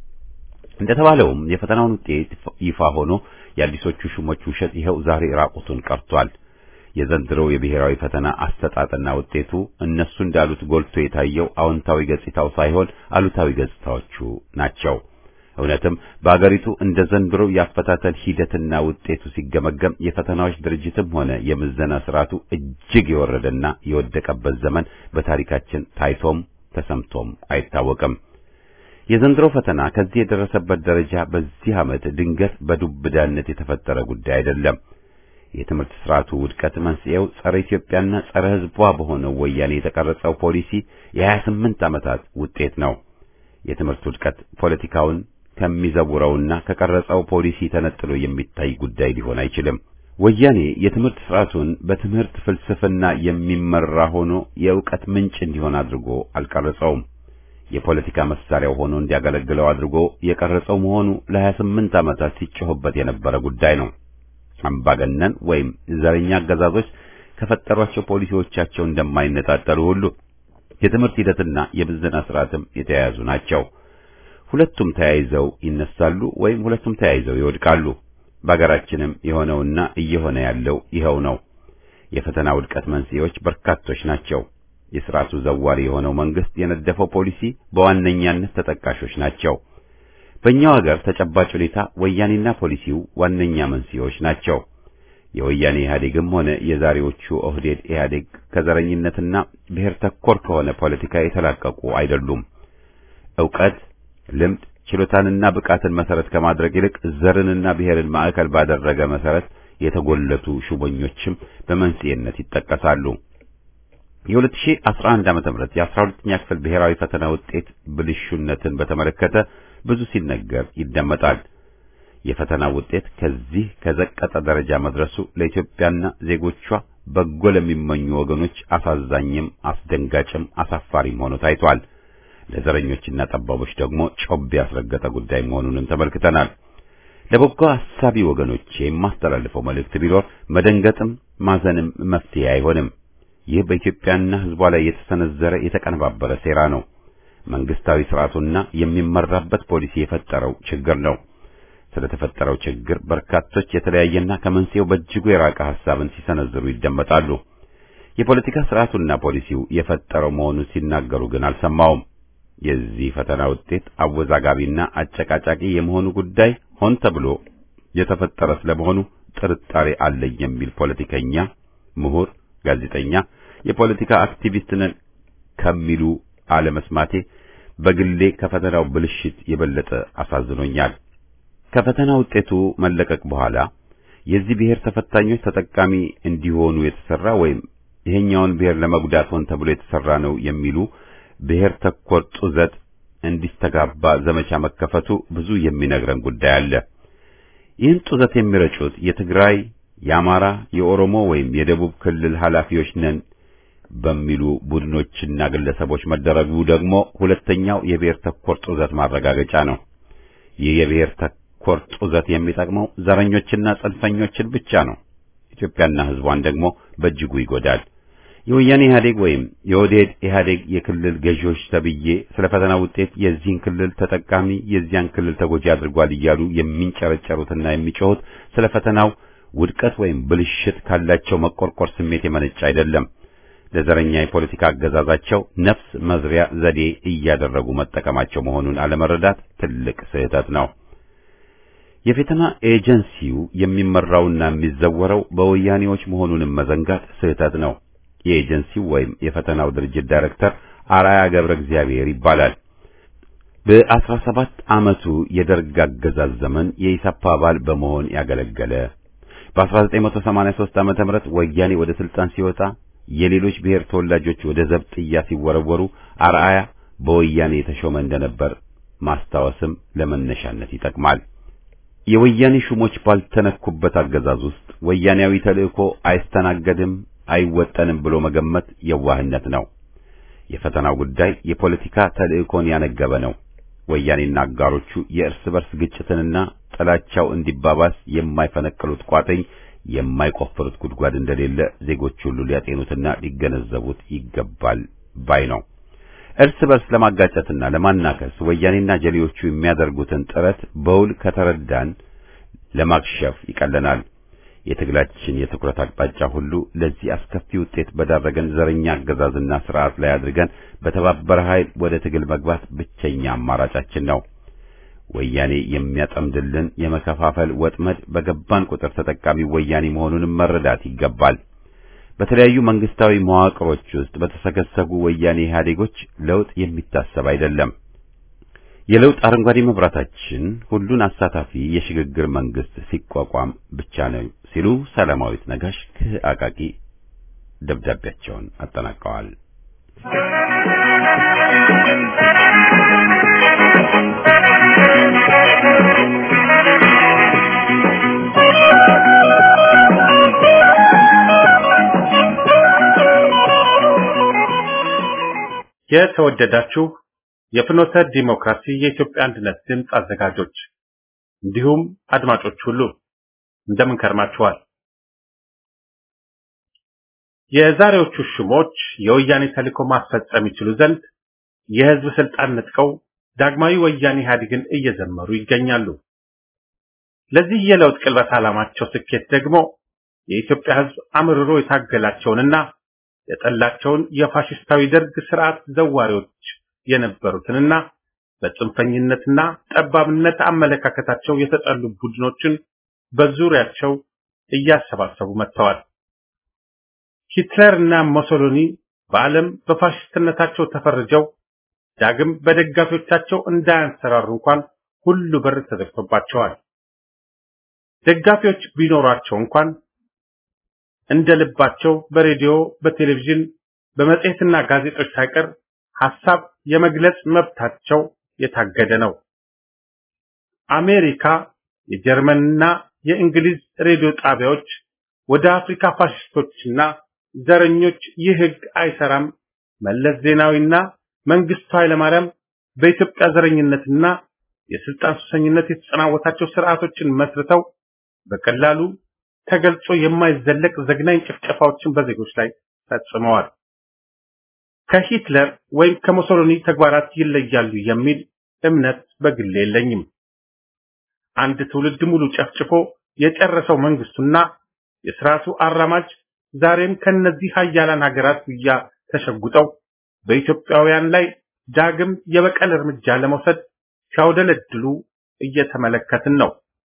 እንደተባለውም የፈተናውን ውጤት ይፋ ሆኖ የአዲሶቹ ሹሞች ውሸት ይኸው ዛሬ ራቁቱን ቀርቷል። የዘንድሮው የብሔራዊ ፈተና አሰጣጥና ውጤቱ እነሱ እንዳሉት ጎልቶ የታየው አዎንታዊ ገጽታው ሳይሆን አሉታዊ ገጽታዎቹ ናቸው። እውነትም በአገሪቱ እንደ ዘንድሮው የአፈታተን ሂደትና ውጤቱ ሲገመገም የፈተናዎች ድርጅትም ሆነ የምዘና ስርዓቱ እጅግ የወረደና የወደቀበት ዘመን በታሪካችን ታይቶም ተሰምቶም አይታወቅም። የዘንድሮ ፈተና ከዚህ የደረሰበት ደረጃ በዚህ ዓመት ድንገት በዱብዳነት የተፈጠረ ጉዳይ አይደለም። የትምህርት ስርዓቱ ውድቀት መንስኤው ጸረ ኢትዮጵያና ጸረ ሕዝቧ በሆነው ወያኔ የተቀረጸው ፖሊሲ የሀያ ስምንት ዓመታት ውጤት ነው። የትምህርት ውድቀት ፖለቲካውን ከሚዘውረውና ከቀረጸው ፖሊሲ ተነጥሎ የሚታይ ጉዳይ ሊሆን አይችልም። ወያኔ የትምህርት ስርዓቱን በትምህርት ፍልስፍና የሚመራ ሆኖ የእውቀት ምንጭ እንዲሆን አድርጎ አልቀረጸውም። የፖለቲካ መሳሪያው ሆኖ እንዲያገለግለው አድርጎ የቀረጸው መሆኑ ለሀያ ስምንት ዓመታት ሲጮህበት የነበረ ጉዳይ ነው። አምባገነን ወይም ዘረኛ አገዛዞች ከፈጠሯቸው ፖሊሲዎቻቸው እንደማይነጣጠሉ ሁሉ የትምህርት ሂደትና የምዘና ስርዓትም የተያያዙ ናቸው። ሁለቱም ተያይዘው ይነሳሉ ወይም ሁለቱም ተያይዘው ይወድቃሉ። በአገራችንም የሆነውና እየሆነ ያለው ይኸው ነው። የፈተና ውድቀት መንስኤዎች በርካቶች ናቸው። የስርዓቱ ዘዋሪ የሆነው መንግስት የነደፈው ፖሊሲ በዋነኛነት ተጠቃሾች ናቸው። በእኛው ሀገር ተጨባጭ ሁኔታ ወያኔና ፖሊሲው ዋነኛ መንስኤዎች ናቸው። የወያኔ ኢህአዴግም ሆነ የዛሬዎቹ ኦህዴድ ኢህአዴግ ከዘረኝነትና ብሔር ተኮር ከሆነ ፖለቲካ የተላቀቁ አይደሉም። ዕውቀት፣ ልምድ፣ ችሎታንና ብቃትን መሰረት ከማድረግ ይልቅ ዘርንና ብሔርን ማዕከል ባደረገ መሰረት የተጎለቱ ሹመኞችም በመንስኤነት ይጠቀሳሉ። የ2011 ዓመተ ምህረት የ12ኛ ክፍል ብሔራዊ ፈተና ውጤት ብልሹነትን በተመለከተ ብዙ ሲነገር ይደመጣል። የፈተና ውጤት ከዚህ ከዘቀጠ ደረጃ መድረሱ ለኢትዮጵያና ዜጎቿ በጎ ለሚመኙ ወገኖች አሳዛኝም አስደንጋጭም አሳፋሪም ሆኖ ታይቷል። ለዘረኞችና ጠባቦች ደግሞ ጮቤ ያስረገጠ ጉዳይ መሆኑንም ተመልክተናል። ለበጎ አሳቢ ወገኖች የማስተላልፈው መልእክት ቢኖር መደንገጥም ማዘንም መፍትሄ አይሆንም። ይህ በኢትዮጵያና ሕዝቧ ላይ የተሰነዘረ የተቀነባበረ ሴራ ነው። መንግስታዊ ስርዓቱና የሚመራበት ፖሊሲ የፈጠረው ችግር ነው። ስለተፈጠረው ችግር በርካቶች የተለያየና ከመንስኤው በእጅጉ የራቀ ሐሳብን ሲሰነዝሩ ይደመጣሉ። የፖለቲካ ስርዓቱና ፖሊሲው የፈጠረው መሆኑን ሲናገሩ ግን አልሰማውም። የዚህ ፈተና ውጤት አወዛጋቢና አጨቃጫቂ የመሆኑ ጉዳይ ሆን ተብሎ የተፈጠረ ስለመሆኑ ጥርጣሬ አለኝ የሚል ፖለቲከኛ፣ ምሁር፣ ጋዜጠኛ፣ የፖለቲካ አክቲቪስት ነን ከሚሉ አለመስማቴ በግሌ ከፈተናው ብልሽት የበለጠ አሳዝኖኛል። ከፈተና ውጤቱ መለቀቅ በኋላ የዚህ ብሔር ተፈታኞች ተጠቃሚ እንዲሆኑ የተሰራ ወይም ይሄኛውን ብሔር ለመጉዳት ሆን ተብሎ የተሰራ ነው የሚሉ ብሔር ተኮር ጡዘት እንዲስተጋባ ዘመቻ መከፈቱ ብዙ የሚነግረን ጉዳይ አለ። ይህን ጡዘት የሚረጩት የትግራይ፣ የአማራ፣ የኦሮሞ ወይም የደቡብ ክልል ኃላፊዎች ነን በሚሉ ቡድኖችና ግለሰቦች መደረጉ ደግሞ ሁለተኛው የብሔር ተኮር ጡዘት ማረጋገጫ ነው። ይህ የብሔር ተኮር ጡዘት የሚጠቅመው ዘረኞችና ጽንፈኞችን ብቻ ነው። ኢትዮጵያና ሕዝቧን ደግሞ በእጅጉ ይጎዳል። የወያኔ ኢህአዴግ ወይም የኦህዴድ ኢህአዴግ የክልል ገዢዎች ተብዬ ስለ ፈተና ውጤት የዚህን ክልል ተጠቃሚ የዚያን ክልል ተጎጂ አድርጓል እያሉ የሚንጨረጨሩትና የሚጮሁት ስለ ፈተናው ውድቀት ወይም ብልሽት ካላቸው መቆርቆር ስሜት የመነጨ አይደለም። ለዘረኛ የፖለቲካ አገዛዛቸው ነፍስ መዝሪያ ዘዴ እያደረጉ መጠቀማቸው መሆኑን አለመረዳት ትልቅ ስህተት ነው። የፈተና ኤጀንሲው የሚመራውና የሚዘወረው በወያኔዎች መሆኑንም መዘንጋት ስህተት ነው። የኤጀንሲው ወይም የፈተናው ድርጅት ዳይሬክተር አራያ ገብረ እግዚአብሔር ይባላል። በአስራ ሰባት ዓመቱ የደርግ አገዛዝ ዘመን የኢሰፓ አባል በመሆን ያገለገለ በ1983 ዓመተ ምህረት ወያኔ ወደ ስልጣን ሲወጣ የሌሎች ብሔር ተወላጆች ወደ ዘብጥያ ሲወረወሩ አርአያ በወያኔ የተሾመ እንደነበር ማስታወስም ለመነሻነት ይጠቅማል። የወያኔ ሹሞች ባልተነኩበት አገዛዝ ውስጥ ወያኔያዊ ተልእኮ አይስተናገድም አይወጠንም ብሎ መገመት የዋህነት ነው። የፈተናው ጉዳይ የፖለቲካ ተልእኮን ያነገበ ነው። ወያኔና አጋሮቹ የእርስ በርስ ግጭትንና ጥላቻው እንዲባባስ የማይፈነቅሉት ቋጥኝ የማይቆፍሩት ጉድጓድ እንደሌለ ዜጎች ሁሉ ሊያጤኑትና ሊገነዘቡት ይገባል ባይ ነው። እርስ በርስ ለማጋጨትና ለማናከስ ወያኔና ጀሌዎቹ የሚያደርጉትን ጥረት በውል ከተረዳን ለማክሸፍ ይቀለናል። የትግላችን የትኩረት አቅጣጫ ሁሉ ለዚህ አስከፊ ውጤት በዳረገን ዘረኛ አገዛዝና ስርዓት ላይ አድርገን በተባበረ ኃይል ወደ ትግል መግባት ብቸኛ አማራጫችን ነው። ወያኔ የሚያጠምድልን የመከፋፈል ወጥመድ በገባን ቁጥር ተጠቃሚ ወያኔ መሆኑንም መረዳት ይገባል። በተለያዩ መንግስታዊ መዋቅሮች ውስጥ በተሰገሰጉ ወያኔ ኢህአዴጎች ለውጥ የሚታሰብ አይደለም። የለውጥ አረንጓዴ መብራታችን ሁሉን አሳታፊ የሽግግር መንግስት ሲቋቋም ብቻ ነው ሲሉ ሰላማዊት ነጋሽ ከአቃቂ ደብዳቤያቸውን አጠናቀዋል። የተወደዳችሁ የፍኖተ ዲሞክራሲ የኢትዮጵያ አንድነት ድምፅ አዘጋጆች እንዲሁም አድማጮች ሁሉ እንደምን ከርማችኋል? የዛሬዎቹ ሹሞች የወያኔ ተልዕኮ ማስፈጸም ይችሉ ዘንድ የህዝብ ስልጣን ነጥቀው ዳግማዊ ወያኔ ኢህአዴግን እየዘመሩ ይገኛሉ። ለዚህ የለውጥ ቅልበት ዓላማቸው ስኬት ደግሞ የኢትዮጵያ ሕዝብ አምርሮ የታገላቸውንና የጠላቸውን የፋሽስታዊ ደርግ ስርዓት ዘዋሪዎች የነበሩትንና በጽንፈኝነትና ጠባብነት አመለካከታቸው የተጠሉ ቡድኖችን በዙሪያቸው እያሰባሰቡ መጥተዋል። ሂትለር እና ሞሶሎኒ በዓለም በፋሽስትነታቸው ተፈርጀው ዳግም በደጋፊዎቻቸው እንዳያንሰራሩ እንኳን ሁሉ በር ተዘግቶባቸዋል። ደጋፊዎች ቢኖሯቸው እንኳን እንደ ልባቸው በሬዲዮ፣ በቴሌቪዥን፣ በመጽሔትና ጋዜጦች ሳይቀር ሐሳብ የመግለጽ መብታቸው የታገደ ነው። አሜሪካ፣ የጀርመንና የእንግሊዝ ሬዲዮ ጣቢያዎች ወደ አፍሪካ ፋሽስቶችና ዘረኞች ይህ ሕግ አይሰራም፣ መለስ ዜናዊና መንግስቱ ኃይለማርያም በኢትዮጵያ ዘረኝነትና የስልጣን ሱሰኝነት የተጸናወታቸው ስርዓቶችን መስርተው በቀላሉ ተገልጾ የማይዘለቅ ዘግናኝ ጭፍጨፋዎችን በዜጎች ላይ ፈጽመዋል። ከሂትለር ወይም ከሙሶሎኒ ተግባራት ይለያሉ የሚል እምነት በግሌ የለኝም። አንድ ትውልድ ሙሉ ጨፍጭፎ የጨረሰው መንግስቱና የስርዓቱ አራማጅ ዛሬም ከነዚህ ሀያላን ሀገራት ጉያ ተሸጉጠው በኢትዮጵያውያን ላይ ዳግም የበቀል እርምጃ ለመውሰድ ሲያውደለድሉ እየተመለከትን ነው።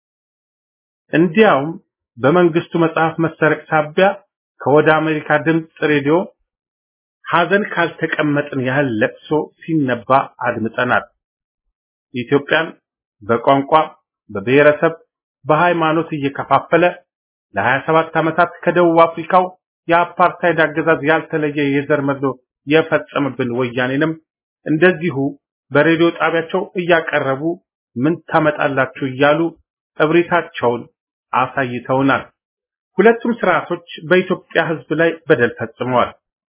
እንዲያውም በመንግስቱ መጽሐፍ መሰረቅ ሳቢያ ከወደ አሜሪካ ድምፅ ሬዲዮ ሐዘን ካልተቀመጥን ያህል ለቅሶ ሲነባ አድምጠናል። ኢትዮጵያን በቋንቋ፣ በብሔረሰብ፣ በሃይማኖት እየከፋፈለ ለ27 ዓመታት ከደቡብ አፍሪካው የአፓርታይድ አገዛዝ ያልተለየ የዘር መድሎ የፈጸመብን ወያኔንም እንደዚሁ በሬዲዮ ጣቢያቸው እያቀረቡ ምን ታመጣላችሁ እያሉ እብሪታቸውን አሳይተውናል። ሁለቱም ስርዓቶች በኢትዮጵያ ሕዝብ ላይ በደል ፈጽመዋል።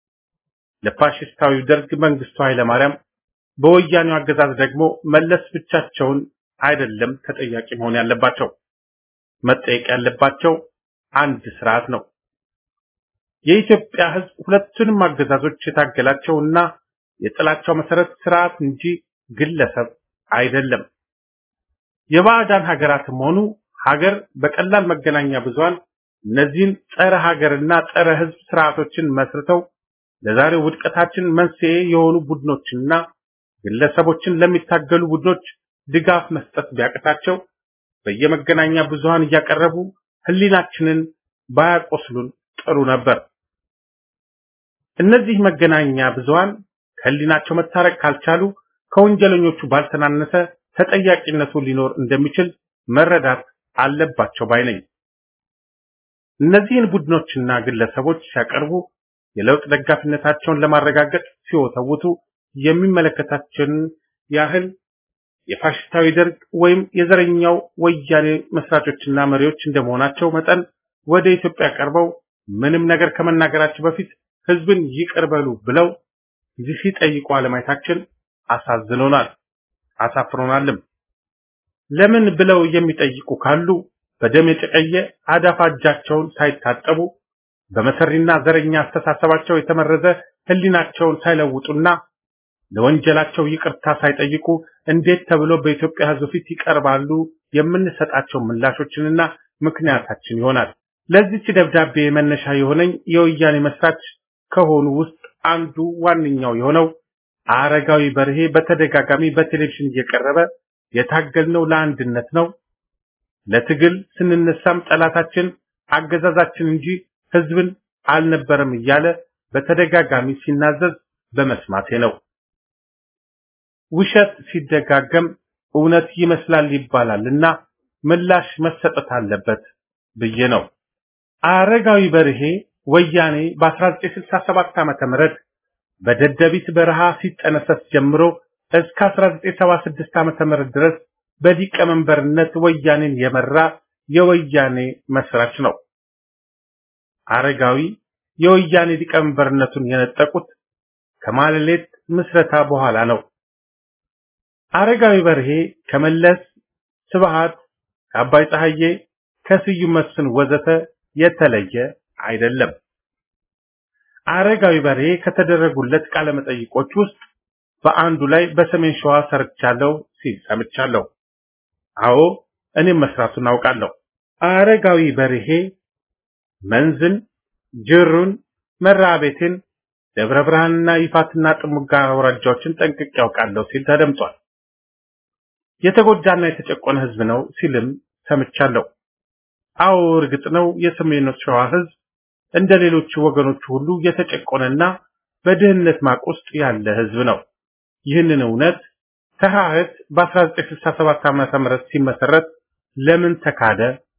ለፋሽስታዊው ደርግ መንግስቱ ኃይለማርያም፣ በወያኔው አገዛዝ ደግሞ መለስ ብቻቸውን አይደለም ተጠያቂ መሆን ያለባቸው። መጠየቅ ያለባቸው አንድ ስርዓት ነው። የኢትዮጵያ ሕዝብ ሁለቱንም አገዛዞች የታገላቸውና የጥላቻው መሰረት ስርዓት እንጂ ግለሰብ አይደለም። የባዕዳን ሀገራትም ሆኑ ሀገር በቀላል መገናኛ ብዙሃን እነዚህን ጸረ ሀገርና ጸረ ሕዝብ ስርዓቶችን መስርተው ለዛሬው ውድቀታችን መንስኤ የሆኑ ቡድኖችና ግለሰቦችን ለሚታገሉ ቡድኖች ድጋፍ መስጠት ቢያቅታቸው በየመገናኛ ብዙሃን እያቀረቡ ህሊናችንን ባያቆስሉን ጥሩ ነበር። እነዚህ መገናኛ ብዙሃን ከህሊናቸው መታረቅ ካልቻሉ ከወንጀለኞቹ ባልተናነሰ ተጠያቂነቱ ሊኖር እንደሚችል መረዳት አለባቸው ባይ ነኝ። እነዚህን ቡድኖችና ግለሰቦች ሲያቀርቡ የለውጥ ደጋፊነታቸውን ለማረጋገጥ ሲወተውቱ የሚመለከታቸውን ያህል የፋሽስታዊ ደርግ ወይም የዘረኛው ወያኔ መስራቾችና መሪዎች እንደመሆናቸው መጠን ወደ ኢትዮጵያ ቀርበው ምንም ነገር ከመናገራቸው በፊት ህዝብን ይቅር በሉ ብለው ሲጠይቁ አለማየታችን አሳዝኖናል፣ አሳፍሮናልም። ለምን ብለው የሚጠይቁ ካሉ በደም የጨቀየ አዳፋ እጃቸውን ሳይታጠቡ በመሰሪና ዘረኛ አስተሳሰባቸው የተመረዘ ህሊናቸውን ሳይለውጡና ለወንጀላቸው ይቅርታ ሳይጠይቁ እንዴት ተብሎ በኢትዮጵያ ህዝብ ፊት ይቀርባሉ? የምንሰጣቸው ምላሾችንና ምክንያታችን ይሆናል። ለዚች ደብዳቤ መነሻ የሆነኝ የወያኔ መስራች ከሆኑ ውስጥ አንዱ ዋነኛው የሆነው አረጋዊ በርሄ በተደጋጋሚ በቴሌቪዥን እየቀረበ የታገልነው ለአንድነት ነው፣ ለትግል ስንነሳም ጠላታችን አገዛዛችን እንጂ ህዝብን አልነበረም እያለ በተደጋጋሚ ሲናዘዝ በመስማቴ ነው። ውሸት ሲደጋገም እውነት ይመስላል ይባላልና ምላሽ መሰጠት አለበት ብዬ ነው። አረጋዊ በርሄ ወያኔ በ1967 ዓመተ ምህረት በደደቢት በረሃ ሲጠነሰስ ጀምሮ እስከ 1976 ዓመተ ምህረት ድረስ በሊቀመንበርነት ወያኔን የመራ የወያኔ መስራች ነው። አረጋዊ የወያኔ ሊቀመንበርነቱን የነጠቁት ከማለሌት ምስረታ በኋላ ነው። አረጋዊ በርሄ ከመለስ ስብሃት፣ ከአባይ ፀሐዬ፣ ከስዩም መስፍን ወዘተ የተለየ አይደለም። አረጋዊ በርሄ ከተደረጉለት ቃለ መጠይቆች ውስጥ በአንዱ ላይ በሰሜን ሸዋ ሰርቻለሁ ሲል ሰምቻለሁ። አዎ እኔም መስራቱን አውቃለሁ። አረጋዊ በርሄ መንዝን፣ ጅሩን፣ መራቤቴን፣ ደብረ ብርሃንና ይፋትና ጥሙጋ አውራጃዎችን ጠንቅቄ ያውቃለሁ ሲል ተደምጧል። የተጎዳና የተጨቆነ ህዝብ ነው ሲልም ሰምቻለሁ። አዎ እርግጥ ነው የሰሜን ሸዋ ህዝብ እንደ ሌሎቹ ወገኖቹ ሁሉ የተጨቆነና በድህነት ማቅ ውስጥ ያለ ህዝብ ነው። ይህንን እውነት ተሐድስ በ1967 ዓመተ ምህረት ሲመሰረት ለምን ተካደ?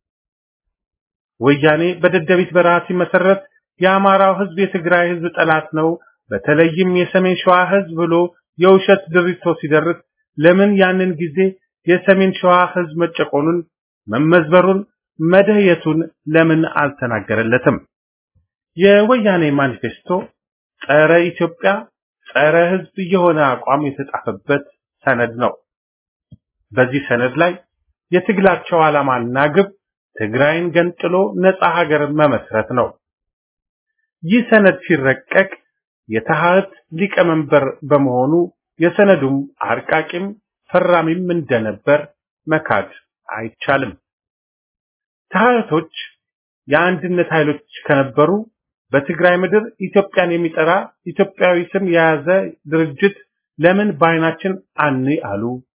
ወያኔ በደደቢት በረሃ ሲመሰረት የአማራው ህዝብ የትግራይ ህዝብ ጠላት ነው፣ በተለይም የሰሜን ሸዋ ህዝብ ብሎ የውሸት ድሪቶ ሲደርስ ለምን ያንን ጊዜ የሰሜን ሸዋ ህዝብ መጨቆኑን፣ መመዝበሩን፣ መደየቱን ለምን አልተናገረለትም? የወያኔ ማኒፌስቶ ጸረ ኢትዮጵያ፣ ጸረ ህዝብ የሆነ አቋም የተጻፈበት ሰነድ ነው። በዚህ ሰነድ ላይ የትግላቸው ዓላማና ግብ ትግራይን ገንጥሎ ነፃ ሀገር መመስረት ነው። ይህ ሰነድ ሲረቀቅ የተሐድስ ሊቀመንበር በመሆኑ የሰነዱም አርቃቂም ፈራሚም እንደነበር መካድ አይቻልም። ተሐድሶች የአንድነት ኃይሎች ከነበሩ በትግራይ ምድር ኢትዮጵያን የሚጠራ ኢትዮጵያዊ ስም የያዘ ድርጅት ለምን በአይናችን አን አሉ?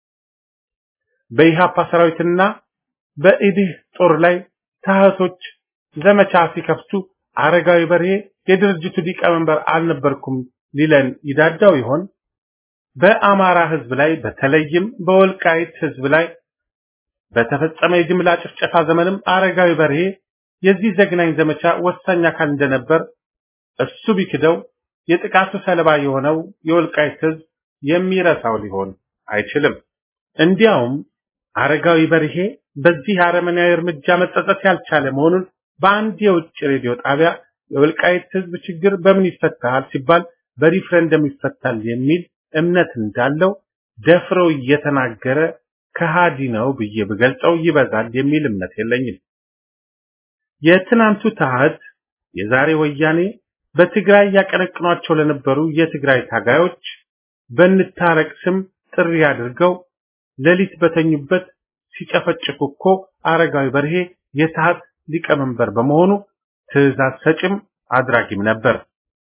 በኢሃፓ ሰራዊትና በኢዲህ ጦር ላይ ተሐድሶች ዘመቻ ሲከፍቱ አረጋዊ በርሄ የድርጅቱ ሊቀመንበር አልነበርኩም ሊለን ይዳዳው ይሆን? በአማራ ህዝብ ላይ በተለይም በወልቃይት ህዝብ ላይ በተፈጸመ የጅምላ ጭፍጨፋ ዘመንም አረጋዊ በርሄ የዚህ ዘግናኝ ዘመቻ ወሳኝ አካል እንደነበር እሱ ቢክደው የጥቃቱ ሰለባ የሆነው የወልቃይት ህዝብ የሚረሳው ሊሆን አይችልም። እንዲያውም አረጋዊ በርሄ በዚህ አረመናዊ እርምጃ መጸጸት ያልቻለ መሆኑን በአንድ የውጭ ሬዲዮ ጣቢያ የወልቃይት ህዝብ ችግር በምን ይፈታል ሲባል በሪፍረንደም ይፈታል የሚል እምነት እንዳለው ደፍሮ እየተናገረ ከሃዲ ነው ብዬ ብገልጸው ይበዛል የሚል እምነት የለኝም። የትናንቱ ተሐድስ የዛሬ ወያኔ በትግራይ ያቀነቅኗቸው ለነበሩ የትግራይ ታጋዮች በንታረቅ ስም ጥሪ አድርገው ሌሊት በተኙበት ሲጨፈጭፉ እኮ አረጋዊ በርሄ የተሐድስ ሊቀመንበር በመሆኑ ትዕዛዝ ሰጭም አድራጊም ነበር።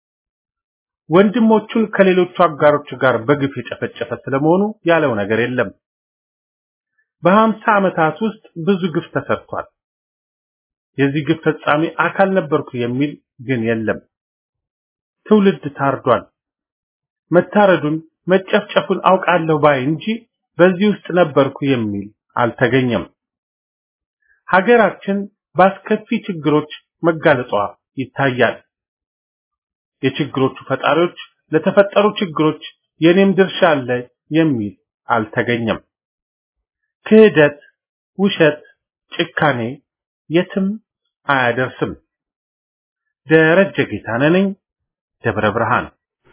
ወንድሞቹን ከሌሎቹ አጋሮቹ ጋር በግፍ የጨፈጨፈ ስለመሆኑ ያለው ነገር የለም። በሀምሳ ዓመታት ውስጥ ብዙ ግፍ ተሰርቷል። የዚህ ግፍ ፈጻሚ አካል ነበርኩ የሚል ግን የለም። ትውልድ ታርዷል። መታረዱን መጨፍጨፉን አውቃለሁ ባይ እንጂ በዚህ ውስጥ ነበርኩ የሚል አልተገኘም። ሀገራችን በአስከፊ ችግሮች መጋለጧ ይታያል። የችግሮቹ ፈጣሪዎች ለተፈጠሩ ችግሮች የኔም ድርሻ አለ የሚል አልተገኘም። ክህደት፣ ውሸት፣ ጭካኔ የትም አያደርስም። ደረጀ ጌታነህ ነኝ፣ ደብረ ብርሃን።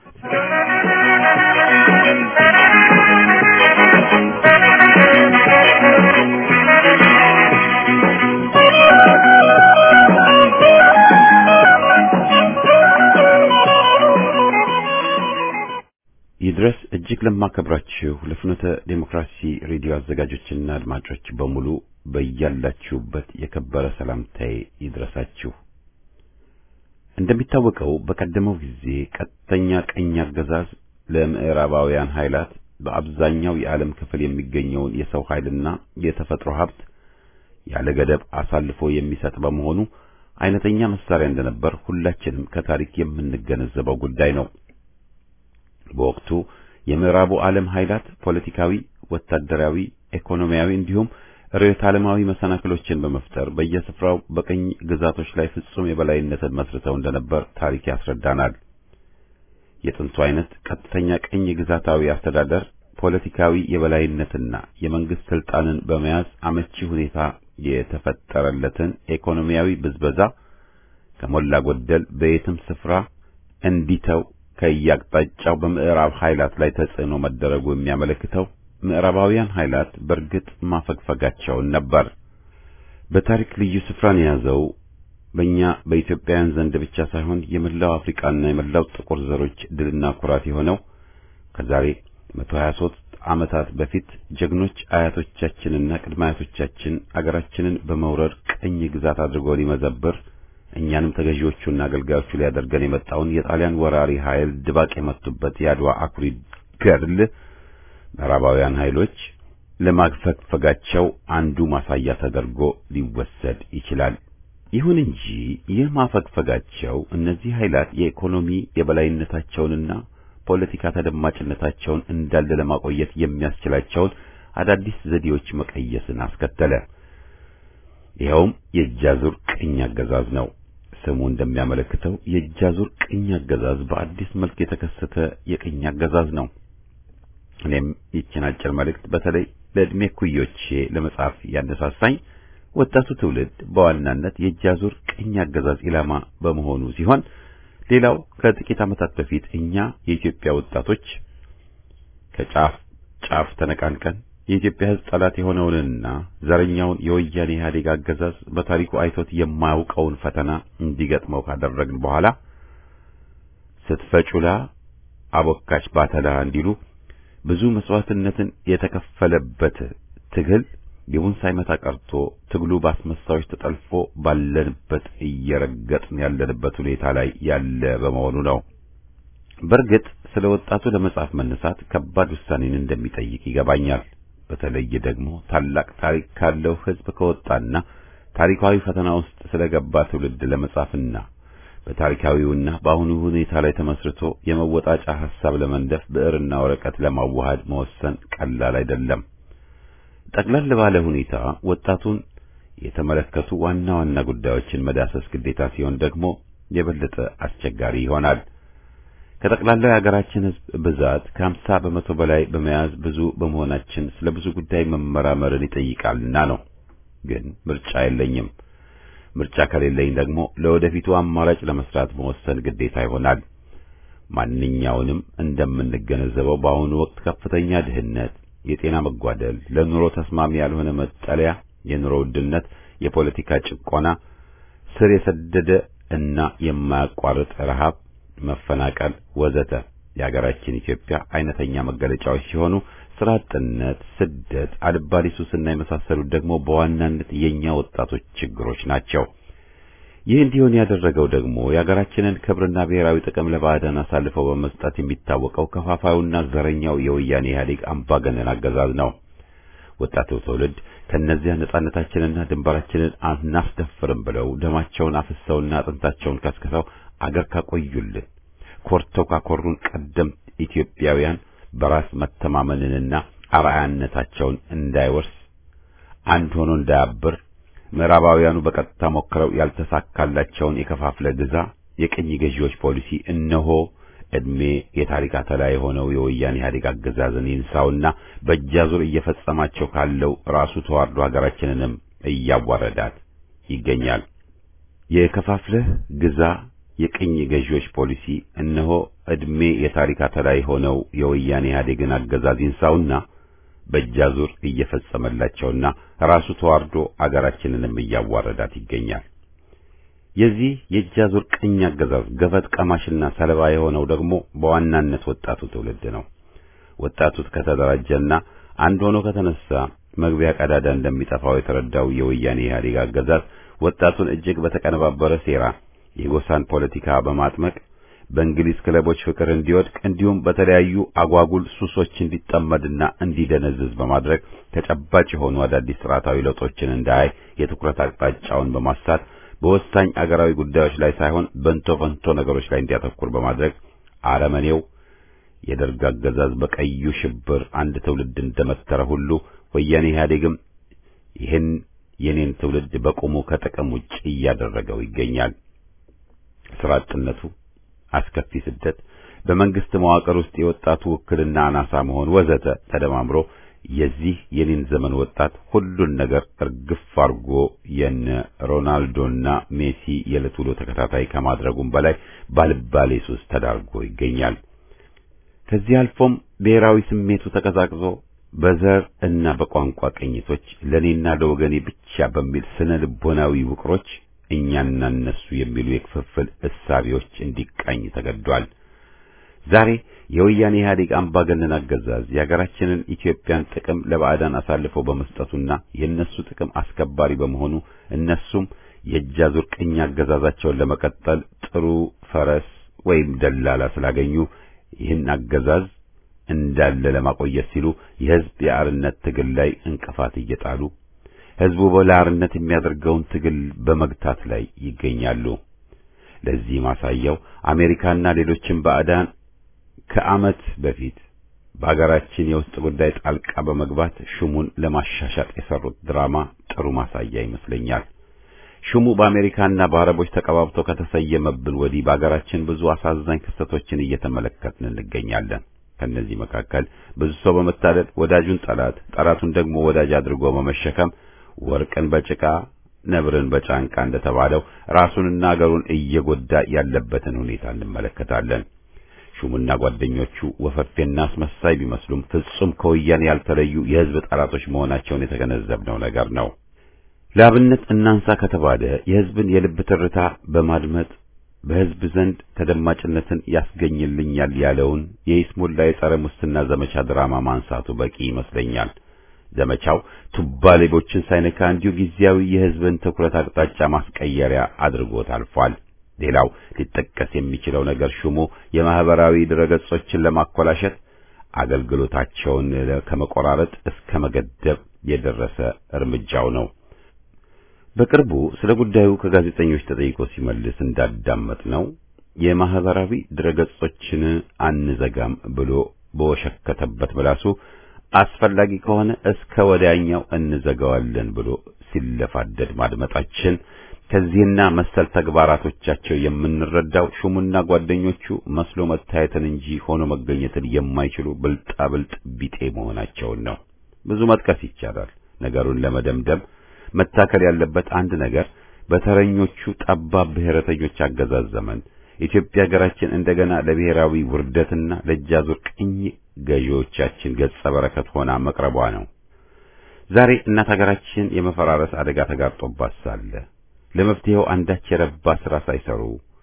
ይድረስ እጅግ ለማከብራችሁ ለፍኖተ ዴሞክራሲ ሬዲዮ አዘጋጆችና አድማጮች በሙሉ በያላችሁበት የከበረ ሰላምታዬ ይድረሳችሁ። እንደሚታወቀው በቀደመው ጊዜ ቀጥተኛ ቀኝ አገዛዝ ለምዕራባውያን ኃይላት በአብዛኛው የዓለም ክፍል የሚገኘውን የሰው ኃይልና የተፈጥሮ ሀብት ያለ ገደብ አሳልፎ የሚሰጥ በመሆኑ አይነተኛ መሳሪያ እንደነበር ሁላችንም ከታሪክ የምንገነዘበው ጉዳይ ነው። በወቅቱ የምዕራቡ ዓለም ኃይላት ፖለቲካዊ፣ ወታደራዊ፣ ኢኮኖሚያዊ እንዲሁም ርዕዮተ ዓለማዊ መሰናክሎችን በመፍጠር በየስፍራው በቅኝ ግዛቶች ላይ ፍጹም የበላይነትን መስርተው እንደነበር ታሪክ ያስረዳናል። የጥንቱ አይነት ቀጥተኛ ቅኝ ግዛታዊ አስተዳደር ፖለቲካዊ የበላይነትና የመንግስት ስልጣንን በመያዝ አመቺ ሁኔታ የተፈጠረለትን ኢኮኖሚያዊ ብዝበዛ ከሞላ ጎደል በየትም ስፍራ እንዲተው ከያቅጣጫው በምዕራብ ኃይላት ላይ ተጽዕኖ መደረጉ የሚያመለክተው ምዕራባውያን ኃይላት በእርግጥ ማፈግፈጋቸውን ነበር። በታሪክ ልዩ ስፍራን የያዘው በእኛ በኢትዮጵያውያን ዘንድ ብቻ ሳይሆን የመላው አፍሪካና የመላው ጥቁር ዘሮች ድልና ኩራት የሆነው ከዛሬ 123 ዓመታት በፊት ጀግኖች አያቶቻችንና ቅድመ አያቶቻችን አገራችንን በመውረር ቅኝ ግዛት አድርጎ ሊመዘብር እኛንም ተገዢዎቹና አገልጋዮቹ ሊያደርገን የመጣውን የጣሊያን ወራሪ ኃይል ድባቅ የመቱበት የአድዋ አኩሪ ገድል ምዕራባውያን ኃይሎች ለማግፈግፈጋቸው አንዱ ማሳያ ተደርጎ ሊወሰድ ይችላል። ይሁን እንጂ ይህ ማፈግፈጋቸው እነዚህ ኃይላት የኢኮኖሚ የበላይነታቸውንና ፖለቲካ ተደማጭነታቸውን እንዳለ ለማቆየት የሚያስችላቸውን አዳዲስ ዘዴዎች መቀየስን አስከተለ። ይኸውም የእጃዙር ቅኝ አገዛዝ ነው። ስሙ እንደሚያመለክተው የእጃዙር ቅኝ አገዛዝ በአዲስ መልክ የተከሰተ የቅኝ አገዛዝ ነው። እኔም ይችን አጭር መልእክት በተለይ ለዕድሜ ኩዮቼ ለመጻፍ ያነሳሳኝ ወጣቱ ትውልድ በዋናነት የእጃዙር ቅኝ አገዛዝ ኢላማ በመሆኑ ሲሆን ሌላው ከጥቂት ዓመታት በፊት እኛ የኢትዮጵያ ወጣቶች ከጫፍ ጫፍ ተነቃንቀን የኢትዮጵያ ሕዝብ ጠላት የሆነውንና ዘረኛውን የወያኔ ኢህአዴግ አገዛዝ በታሪኩ አይቶት የማያውቀውን ፈተና እንዲገጥመው ካደረግን በኋላ ስትፈጩላ አቦካች ባተላ እንዲሉ ብዙ መስዋዕትነትን የተከፈለበት ትግል ግቡን ሳይመታ ቀርቶ ትግሉ ባስመሳዮች ተጠልፎ ባለንበት እየረገጥን ያለንበት ሁኔታ ላይ ያለ በመሆኑ ነው። በእርግጥ ስለ ወጣቱ ለመጻፍ መነሳት ከባድ ውሳኔን እንደሚጠይቅ ይገባኛል። በተለይ ደግሞ ታላቅ ታሪክ ካለው ሕዝብ ከወጣና ታሪካዊ ፈተና ውስጥ ስለገባ ትውልድ ለመጻፍና በታሪካዊውና በአሁኑ ሁኔታ ላይ ተመስርቶ የመወጣጫ ሐሳብ ለመንደፍ ብዕርና ወረቀት ለማዋሃድ መወሰን ቀላል አይደለም። ጠቅለል ባለ ሁኔታ ወጣቱን የተመለከቱ ዋና ዋና ጉዳዮችን መዳሰስ ግዴታ ሲሆን ደግሞ የበለጠ አስቸጋሪ ይሆናል። ከጠቅላላው የሀገራችን ሕዝብ ብዛት ከሀምሳ በመቶ በላይ በመያዝ ብዙ በመሆናችን ስለ ብዙ ጉዳይ መመራመርን ይጠይቃልና ነው። ግን ምርጫ የለኝም። ምርጫ ከሌለኝ ደግሞ ለወደፊቱ አማራጭ ለመስራት መወሰን ግዴታ ይሆናል። ማንኛውንም እንደምንገነዘበው በአሁኑ ወቅት ከፍተኛ ድህነት፣ የጤና መጓደል፣ ለኑሮ ተስማሚ ያልሆነ መጠለያ፣ የኑሮ ውድነት፣ የፖለቲካ ጭቆና፣ ስር የሰደደ እና የማያቋርጥ ረሃብ፣ መፈናቀል ወዘተ የሀገራችን ኢትዮጵያ አይነተኛ መገለጫዎች ሲሆኑ ስራ አጥነት፣ ስደት፣ አልባሌ ሱስና የመሳሰሉት ደግሞ በዋናነት የኛ ወጣቶች ችግሮች ናቸው። ይህ እንዲሆን ያደረገው ደግሞ የሀገራችንን ክብርና ብሔራዊ ጥቅም ለባዕዳን አሳልፈው በመስጠት የሚታወቀው ከፋፋዩና ዘረኛው የወያኔ ኢህአዴግ አምባገነን አገዛዝ ነው። ወጣቱ ትውልድ ከእነዚያ ነጻነታችንና ድንበራችንን አናስደፍርም ብለው ደማቸውን አፍሰውና አጥንታቸውን ከስክሰው አገር ካቆዩልን ኮርተው ካኮሩን ቀደምት ኢትዮጵያውያን በራስ መተማመንንና አርአያነታቸውን እንዳይወርስ አንድ ሆኖ እንዳያብር ምዕራባውያኑ በቀጥታ ሞክረው ያልተሳካላቸውን የከፋፍለ ግዛ የቅኝ ገዢዎች ፖሊሲ እነሆ ዕድሜ የታሪክ አተላ የሆነው የወያኔ ኢህአዴግ አገዛዝን ይንሳውና በእጃዙር እየፈጸማቸው ካለው ራሱ ተዋርዶ ሀገራችንንም እያዋረዳት ይገኛል። የከፋፍለህ ግዛ የቅኝ ገዢዎች ፖሊሲ እነሆ ዕድሜ የታሪክ አተላ የሆነው የወያኔ ኢህአዴግን አገዛዝ ይንሳውና በእጃዙር እየፈጸመላቸውና ራሱ ተዋርዶ አገራችንንም እያዋረዳት ይገኛል። የዚህ የእጃዙር ቅኝ አገዛዝ ገፈት ቀማሽና ሰለባ የሆነው ደግሞ በዋናነት ወጣቱ ትውልድ ነው። ወጣቱ ከተደራጀና አንድ ሆኖ ከተነሳ መግቢያ ቀዳዳ እንደሚጠፋው የተረዳው የወያኔ ኢህአዴግ አገዛዝ ወጣቱን እጅግ በተቀነባበረ ሴራ የጎሳን ፖለቲካ በማጥመቅ በእንግሊዝ ክለቦች ፍቅር እንዲወድቅ እንዲሁም በተለያዩ አጓጉል ሱሶች እንዲጠመድና እንዲደነዝዝ በማድረግ ተጨባጭ የሆኑ አዳዲስ ስርዓታዊ ለውጦችን እንዳያይ የትኩረት አቅጣጫውን በማሳት በወሳኝ አገራዊ ጉዳዮች ላይ ሳይሆን በንቶ ፈንቶ ነገሮች ላይ እንዲያተኩር በማድረግ አረመኔው የደርግ አገዛዝ በቀዩ ሽብር አንድ ትውልድ እንደመተረ ሁሉ ወያኔ ኢህአዴግም ይህን የኔን ትውልድ በቁሙ ከጥቅም ውጭ እያደረገው ይገኛል። ስራ አጥነቱ፣ አስከፊ ስደት፣ በመንግስት መዋቅር ውስጥ የወጣቱ ውክልና አናሳ መሆን ወዘተ ተደማምሮ የዚህ የኔን ዘመን ወጣት ሁሉን ነገር እርግፍ አርጎ የነ ሮናልዶና ሜሲ የዕለት ውሎ ተከታታይ ከማድረጉም በላይ ባልባሌ ሱስ ተዳርጎ ይገኛል። ከዚህ አልፎም ብሔራዊ ስሜቱ ተቀዛቅዞ በዘር እና በቋንቋ ቅኝቶች ለኔና ለወገኔ ብቻ በሚል ስነ ልቦናዊ ውቅሮች እኛና እነሱ የሚሉ የክፍፍል እሳቤዎች እንዲቃኝ ተገዷል። ዛሬ የወያኔ ኢህአዴግ አምባገነን አገዛዝ የሀገራችንን ኢትዮጵያን ጥቅም ለባዕዳን አሳልፎ በመስጠቱና የእነሱ ጥቅም አስከባሪ በመሆኑ እነሱም የእጅ አዙር ቅኝ አገዛዛቸውን ለመቀጠል ጥሩ ፈረስ ወይም ደላላ ስላገኙ ይህን አገዛዝ እንዳለ ለማቆየት ሲሉ የህዝብ የአርነት ትግል ላይ እንቅፋት እየጣሉ ህዝቡ በለአርነት የሚያደርገውን ትግል በመግታት ላይ ይገኛሉ። ለዚህ ማሳያው አሜሪካና ሌሎችም ባዕዳን ከዓመት በፊት በአገራችን የውስጥ ጉዳይ ጣልቃ በመግባት ሹሙን ለማሻሻጥ የሰሩት ድራማ ጥሩ ማሳያ ይመስለኛል። ሹሙ በአሜሪካና በአረቦች ተቀባብቶ ከተሰየመብን ወዲህ በአገራችን ብዙ አሳዛኝ ክስተቶችን እየተመለከትን እንገኛለን። ከነዚህ መካከል ብዙ ሰው በመታለል ወዳጁን ጠላት፣ ጠላቱን ደግሞ ወዳጅ አድርጎ በመሸከም ወርቅን በጭቃ ነብርን በጫንቃ እንደተባለው ራሱንና አገሩን እየጎዳ ያለበትን ሁኔታ እንመለከታለን። ሹሙና ጓደኞቹ ወፈፌና አስመሳይ ቢመስሉም ፍጹም ከወያኔ ያልተለዩ የህዝብ ጠላቶች መሆናቸውን የተገነዘብነው ነገር ነው። ለአብነት እናንሳ ከተባለ የህዝብን የልብ ትርታ በማድመጥ በህዝብ ዘንድ ተደማጭነትን ያስገኝልኛል ያለውን የይስሙላ የጸረ ሙስና ዘመቻ ድራማ ማንሳቱ በቂ ይመስለኛል። ዘመቻው ቱባ ሌቦችን ሳይነካ እንዲሁ ጊዜያዊ የህዝብን ትኩረት አቅጣጫ ማስቀየሪያ አድርጎት አልፏል። ሌላው ሊጠቀስ የሚችለው ነገር ሹሙ የማህበራዊ ድረገጾችን ለማኮላሸት አገልግሎታቸውን ከመቆራረጥ እስከ መገደብ የደረሰ እርምጃው ነው። በቅርቡ ስለ ጉዳዩ ከጋዜጠኞች ተጠይቆ ሲመልስ እንዳዳመጥ ነው የማህበራዊ ድረገጾችን አንዘጋም ብሎ በወሸከተበት ምላሱ አስፈላጊ ከሆነ እስከ ወዲያኛው እንዘጋዋለን ብሎ ሲለፋደድ ማድመጣችን ከዚህና መሰል ተግባራቶቻቸው የምንረዳው ሹሙና ጓደኞቹ መስሎ መታየትን እንጂ ሆኖ መገኘትን የማይችሉ ብልጣብልጥ ቢጤ መሆናቸውን ነው። ብዙ መጥቀስ ይቻላል። ነገሩን ለመደምደም መታከል ያለበት አንድ ነገር በተረኞቹ ጠባብ ብሔረተኞች አገዛዝ ዘመን ኢትዮጵያ ሀገራችን እንደገና ለብሔራዊ ውርደትና ለእጃዙር ቅኝ ገዢዎቻችን ገጸ በረከት ሆና መቅረቧ ነው። ዛሬ እናት ሀገራችን የመፈራረስ አደጋ ተጋርጦባት ሳለ ለመፍትሄው አንዳች የረባ ስራ ሳይሰሩ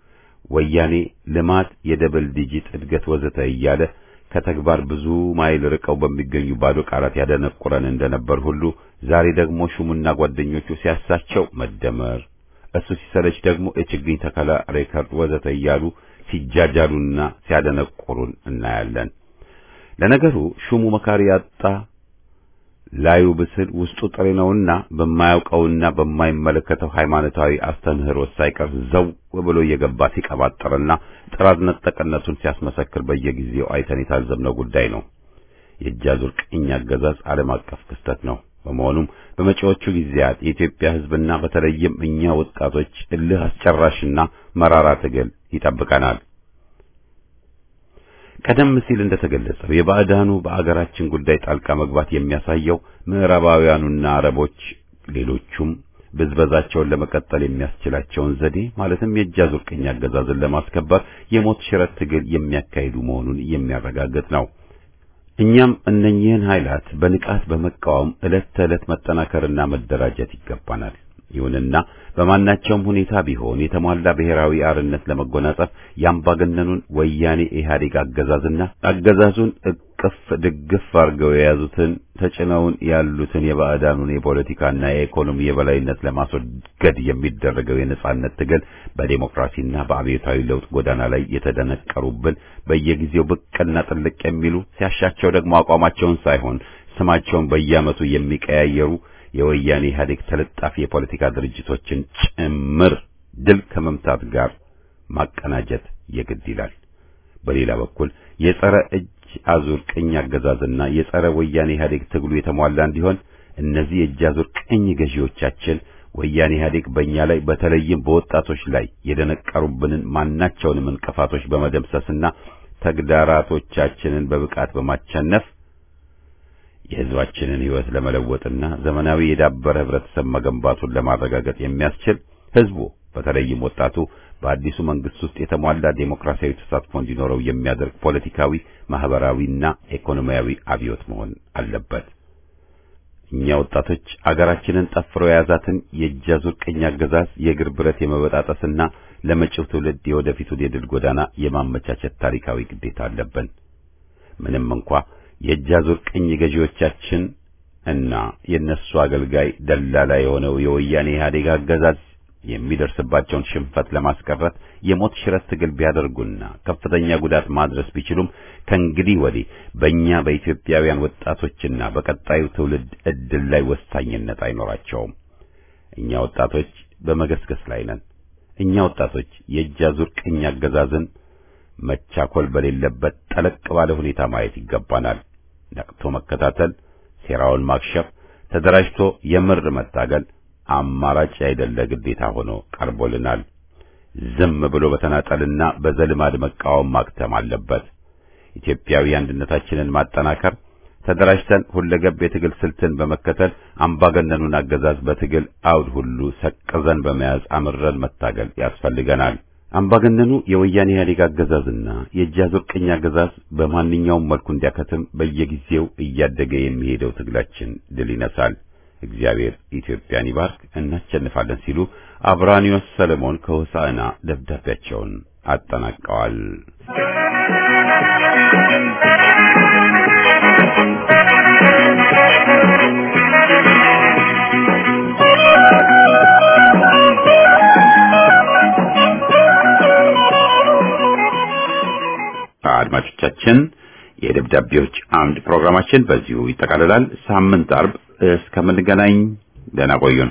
ወያኔ ልማት፣ የደብል ዲጂት እድገት ወዘተ እያለ ከተግባር ብዙ ማይል ርቀው በሚገኙ ባዶ ቃላት ያደነቁረን እንደነበር ሁሉ ዛሬ ደግሞ ሹሙና ጓደኞቹ ሲያሳቸው መደመር እሱ ሲሰለች ደግሞ የችግኝ ተከላ ሬከርድ ወዘተ እያሉ ሲጃጃሉና ሲያደነቁሩን እናያለን። ለነገሩ ሹሙ መካሪ ያጣ ላዩ ብስል ውስጡ ጥሬ ነውና በማያውቀውና በማይመለከተው ሃይማኖታዊ አስተምህሮት ሳይቀር ዘው ብሎ እየገባ ሲቀባጥርና ጥራዝ ነጠቅነቱን ሲያስመሰክር በየጊዜው አይተን የታዘብነው ጉዳይ ነው። የእጅ አዙር ቅኝ አገዛዝ ዓለም አቀፍ ክስተት ነው። በመሆኑም በመጪዎቹ ጊዜያት የኢትዮጵያ ሕዝብና በተለይም እኛ ወጣቶች እልህ አስጨራሽና መራራ ትግል ይጠብቀናል። ቀደም ሲል እንደተገለጸው የባዕዳኑ በአገራችን ጉዳይ ጣልቃ መግባት የሚያሳየው ምዕራባውያኑና አረቦች ሌሎቹም ብዝበዛቸውን ለመቀጠል የሚያስችላቸውን ዘዴ ማለትም የእጅ አዙር ቅኝ አገዛዝን ለማስከበር የሞት ሽረት ትግል የሚያካሂዱ መሆኑን የሚያረጋግጥ ነው። እኛም እነኚህን ኃይላት በንቃት በመቃወም ዕለት ተዕለት መጠናከርና መደራጀት ይገባናል። ይሁንና በማናቸውም ሁኔታ ቢሆን የተሟላ ብሔራዊ አርነት ለመጎናጸፍ የአምባገነኑን ወያኔ ኢህአዴግ አገዛዝና አገዛዙን እቅፍ ድግፍ አድርገው የያዙትን ተጭነውን ያሉትን የባዕዳኑን የፖለቲካና የኢኮኖሚ የበላይነት ለማስወገድ የሚደረገው የነጻነት ትግል በዴሞክራሲና በአብዮታዊ ለውጥ ጎዳና ላይ የተደነቀሩብን በየጊዜው ብቅና ጥልቅ የሚሉ ሲያሻቸው ደግሞ አቋማቸውን ሳይሆን ስማቸውን በየዓመቱ የሚቀያየሩ የወያኔ ኢህአዴግ ተለጣፊ የፖለቲካ ድርጅቶችን ጭምር ድል ከመምታት ጋር ማቀናጀት የግድ ይላል። በሌላ በኩል የጸረ እጅ አዙር ቅኝ አገዛዝና የጸረ ወያኔ ኢህአዴግ ትግሉ የተሟላ እንዲሆን እነዚህ የእጅ አዙር ቅኝ ገዢዎቻችን ወያኔ ኢህአዴግ በእኛ ላይ በተለይም በወጣቶች ላይ የደነቀሩብንን ማናቸውንም እንቅፋቶች በመደምሰስና ተግዳራቶቻችንን በብቃት በማቸነፍ የህዝባችንን ህይወት ለመለወጥና ዘመናዊ የዳበረ ህብረተሰብ መገንባቱን ለማረጋገጥ የሚያስችል ህዝቡ በተለይም ወጣቱ በአዲሱ መንግስት ውስጥ የተሟላ ዴሞክራሲያዊ ተሳትፎ እንዲኖረው የሚያደርግ ፖለቲካዊ፣ ማህበራዊና ኢኮኖሚያዊ አብዮት መሆን አለበት። እኛ ወጣቶች አገራችንን ጠፍሮ የያዛትን የእጅ አዙር ቅኝ አገዛዝ የእግር ብረት የመበጣጠስና ለመጪው ትውልድ የወደፊቱን የድል ጎዳና የማመቻቸት ታሪካዊ ግዴታ አለብን። ምንም እንኳ የእጅ አዙር ቅኝ ገዢዎቻችን እና የነሱ አገልጋይ ደላላ የሆነው የወያኔ ኢህአዴግ አገዛዝ የሚደርስባቸውን ሽንፈት ለማስቀረት የሞት ሽረት ትግል ቢያደርጉና ከፍተኛ ጉዳት ማድረስ ቢችሉም ከእንግዲህ ወዲህ በእኛ በኢትዮጵያውያን ወጣቶችና በቀጣዩ ትውልድ ዕድል ላይ ወሳኝነት አይኖራቸውም። እኛ ወጣቶች በመገስገስ ላይ ነን። እኛ ወጣቶች የእጅ አዙር ቅኝ አገዛዝን መቻኮል በሌለበት ጠለቅ ባለ ሁኔታ ማየት ይገባናል። ነቅቶ መከታተል፣ ሴራውን ማክሸፍ፣ ተደራጅቶ የምር መታገል አማራጭ ያይደለ ግዴታ ሆኖ ቀርቦልናል። ዝም ብሎ በተናጠልና በዘልማድ መቃወም ማክተም አለበት። ኢትዮጵያዊ አንድነታችንን ማጠናከር፣ ተደራጅተን ሁለገብ የትግል ስልትን በመከተል አምባገነኑን አገዛዝ በትግል አውድ ሁሉ ሰቅዘን በመያዝ አምረን መታገል ያስፈልገናል። አምባገነኑ የወያኔ ኢህአዴግ አገዛዝና የእጅ አዙር ቅኝ አገዛዝ በማንኛውም መልኩ እንዲያከትም በየጊዜው እያደገ የሚሄደው ትግላችን ድል ይነሳል። እግዚአብሔር ኢትዮጵያን ይባርክ፣ እናሸንፋለን ሲሉ አብራኒዮስ ሰለሞን ከሆሳዕና ደብዳቤያቸውን አጠናቀዋል። አድማጮቻችን የደብዳቤዎች አምድ ፕሮግራማችን በዚሁ ይጠቃልላል። ሳምንት አርብ እስከምንገናኝ ደህና ቆዩን።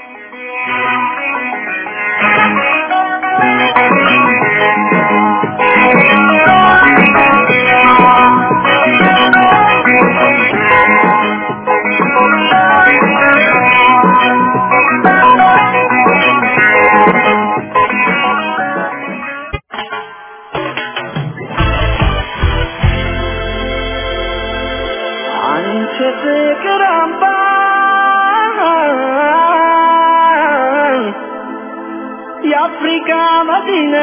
አንቺ ፍቅር አምባ የአፍሪካ መዲና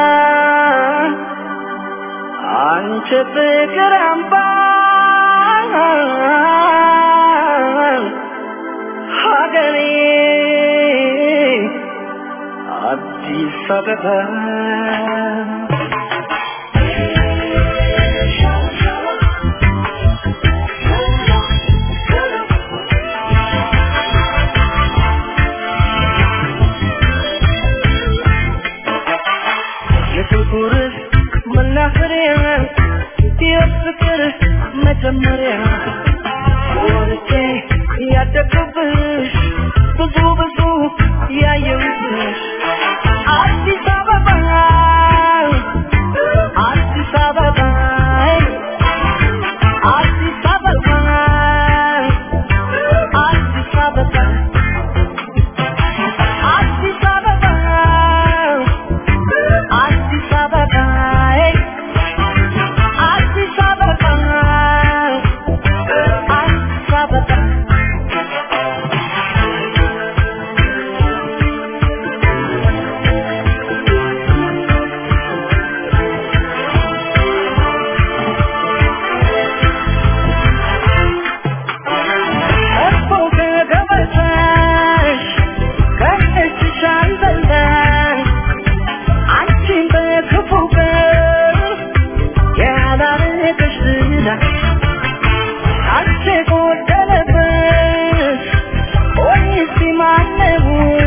አንቺ ፍቅር አምባ ሀገሬ አዲስ አበባ የፍቅር መናኸሪያ የፍቅር መጀመሪያ ወልጄ ያደግኩብሽ ብዙ ብዙ ያየሁብሽ አዲስ አበባ አዲስ አበባ አዲስ አበባ አዲስ አበባ አዲስ አበባ አዲስ አበባ አዲስ አበባ አዲስ አበባ እኮ ከገበታሽ ከእጅሽ አልበላሽ አንቺን በክፉ ቀን ያላረገሽ ዝና አንቺ ጎደለበት ወይስ ማነው